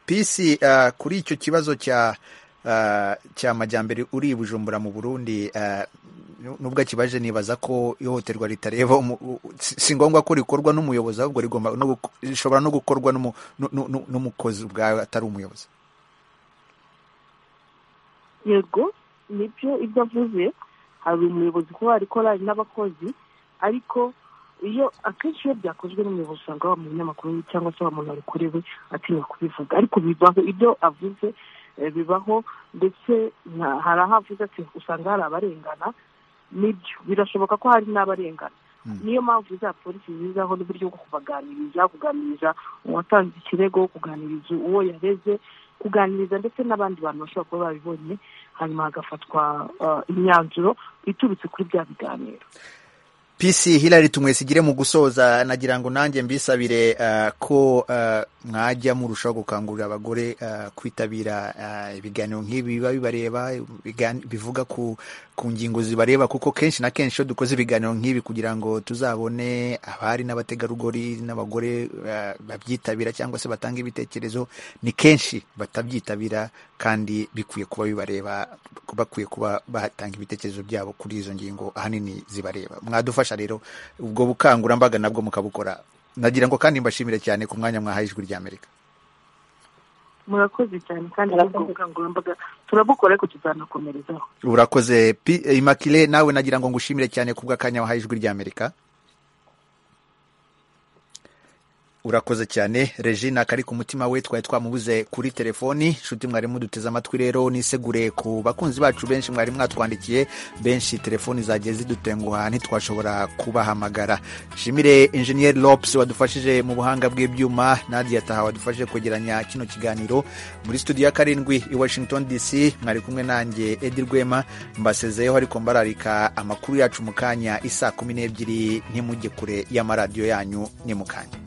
pisi kuri icyo kibazo cya cya majyambere uri bujumbura mu burundi nubwo akibaje nibaza ko ihohoterwa ritareba si ngombwa ko rikorwa n'umuyobozi ahubwo rigomba rishobora no gukorwa n'umukozi ubwawe atari umuyobozi yego nibyo ibyo avuze hari umuyobozi kuba ariko hari n'abakozi ariko iyo akenshi iyo byakozwe n'umuyobozi usanga wa munyamakuru cyangwa se wa muntu wabikorewe atinya kubivuga ariko bibaho ibyo avuze bibaho ndetse hari aho avuze ati usanga hari abarengana nibyo birashoboka ko hari n'abarengana niyo mpamvu za polisi zizaho n'uburyo bwo kubaganiriza kuganiriza uwatanze ikirego kuganiriza uwo yareze kuganiriza ndetse n'abandi bantu bashobora kuba babibonye hanyuma hagafatwa imyanzuro iturutse kuri bya biganiro pisi hilari tumwesigire mu gusoza nagira ngo nanjye mbisabire ko mwajya murushaho gukangurira abagore kwitabira ibiganiro nk'ibi biba bibareba bivuga ku ngingo zibareba kuko kenshi na kenshi iyo dukoze ibiganiro nk'ibi kugira ngo tuzabone abari n'abategarugori n'abagore babyitabira cyangwa se batanga ibitekerezo ni kenshi batabyitabira kandi bikwiye kuba bibareba bakwiye kuba batanga ibitekerezo byabo kuri izo ngingo ahanini zibareba mwadufasha rero ubwo bukangurambaga nabwo mukabukora nagira ngo kandi mbashimire cyane ku mwanya mwahaye ijwi rya amerika murakoze cyane kandi ubwo bukangurambaga turabukora ariko tuzanakomerezaho urakoze imakire nawe nagira ngo ngushimire cyane ku bw'akanya wahaye ijwi rya amerika urakoze cyane regina kari ku mutima we twari twamubuze kuri telefoni inshuti mwari muduteze amatwi rero nisegure ku bakunzi bacu benshi mwari mwatwandikiye benshi telefoni zagiye zidutenguha ntitwashobora kubahamagara shimire injeniyeri lopusi wadufashije mu buhanga bw'ibyuma nadia taha wadufashije kwegeranya kino kiganiro muri studio ya karindwi i washington dc mwari kumwe nanjye edi rwema mbasezeyeho ariko mbararika amakuru yacu mu kanya isaa kumi n'ebyiri ntimujye kure y'amaradiyo yanyu ni mu kanya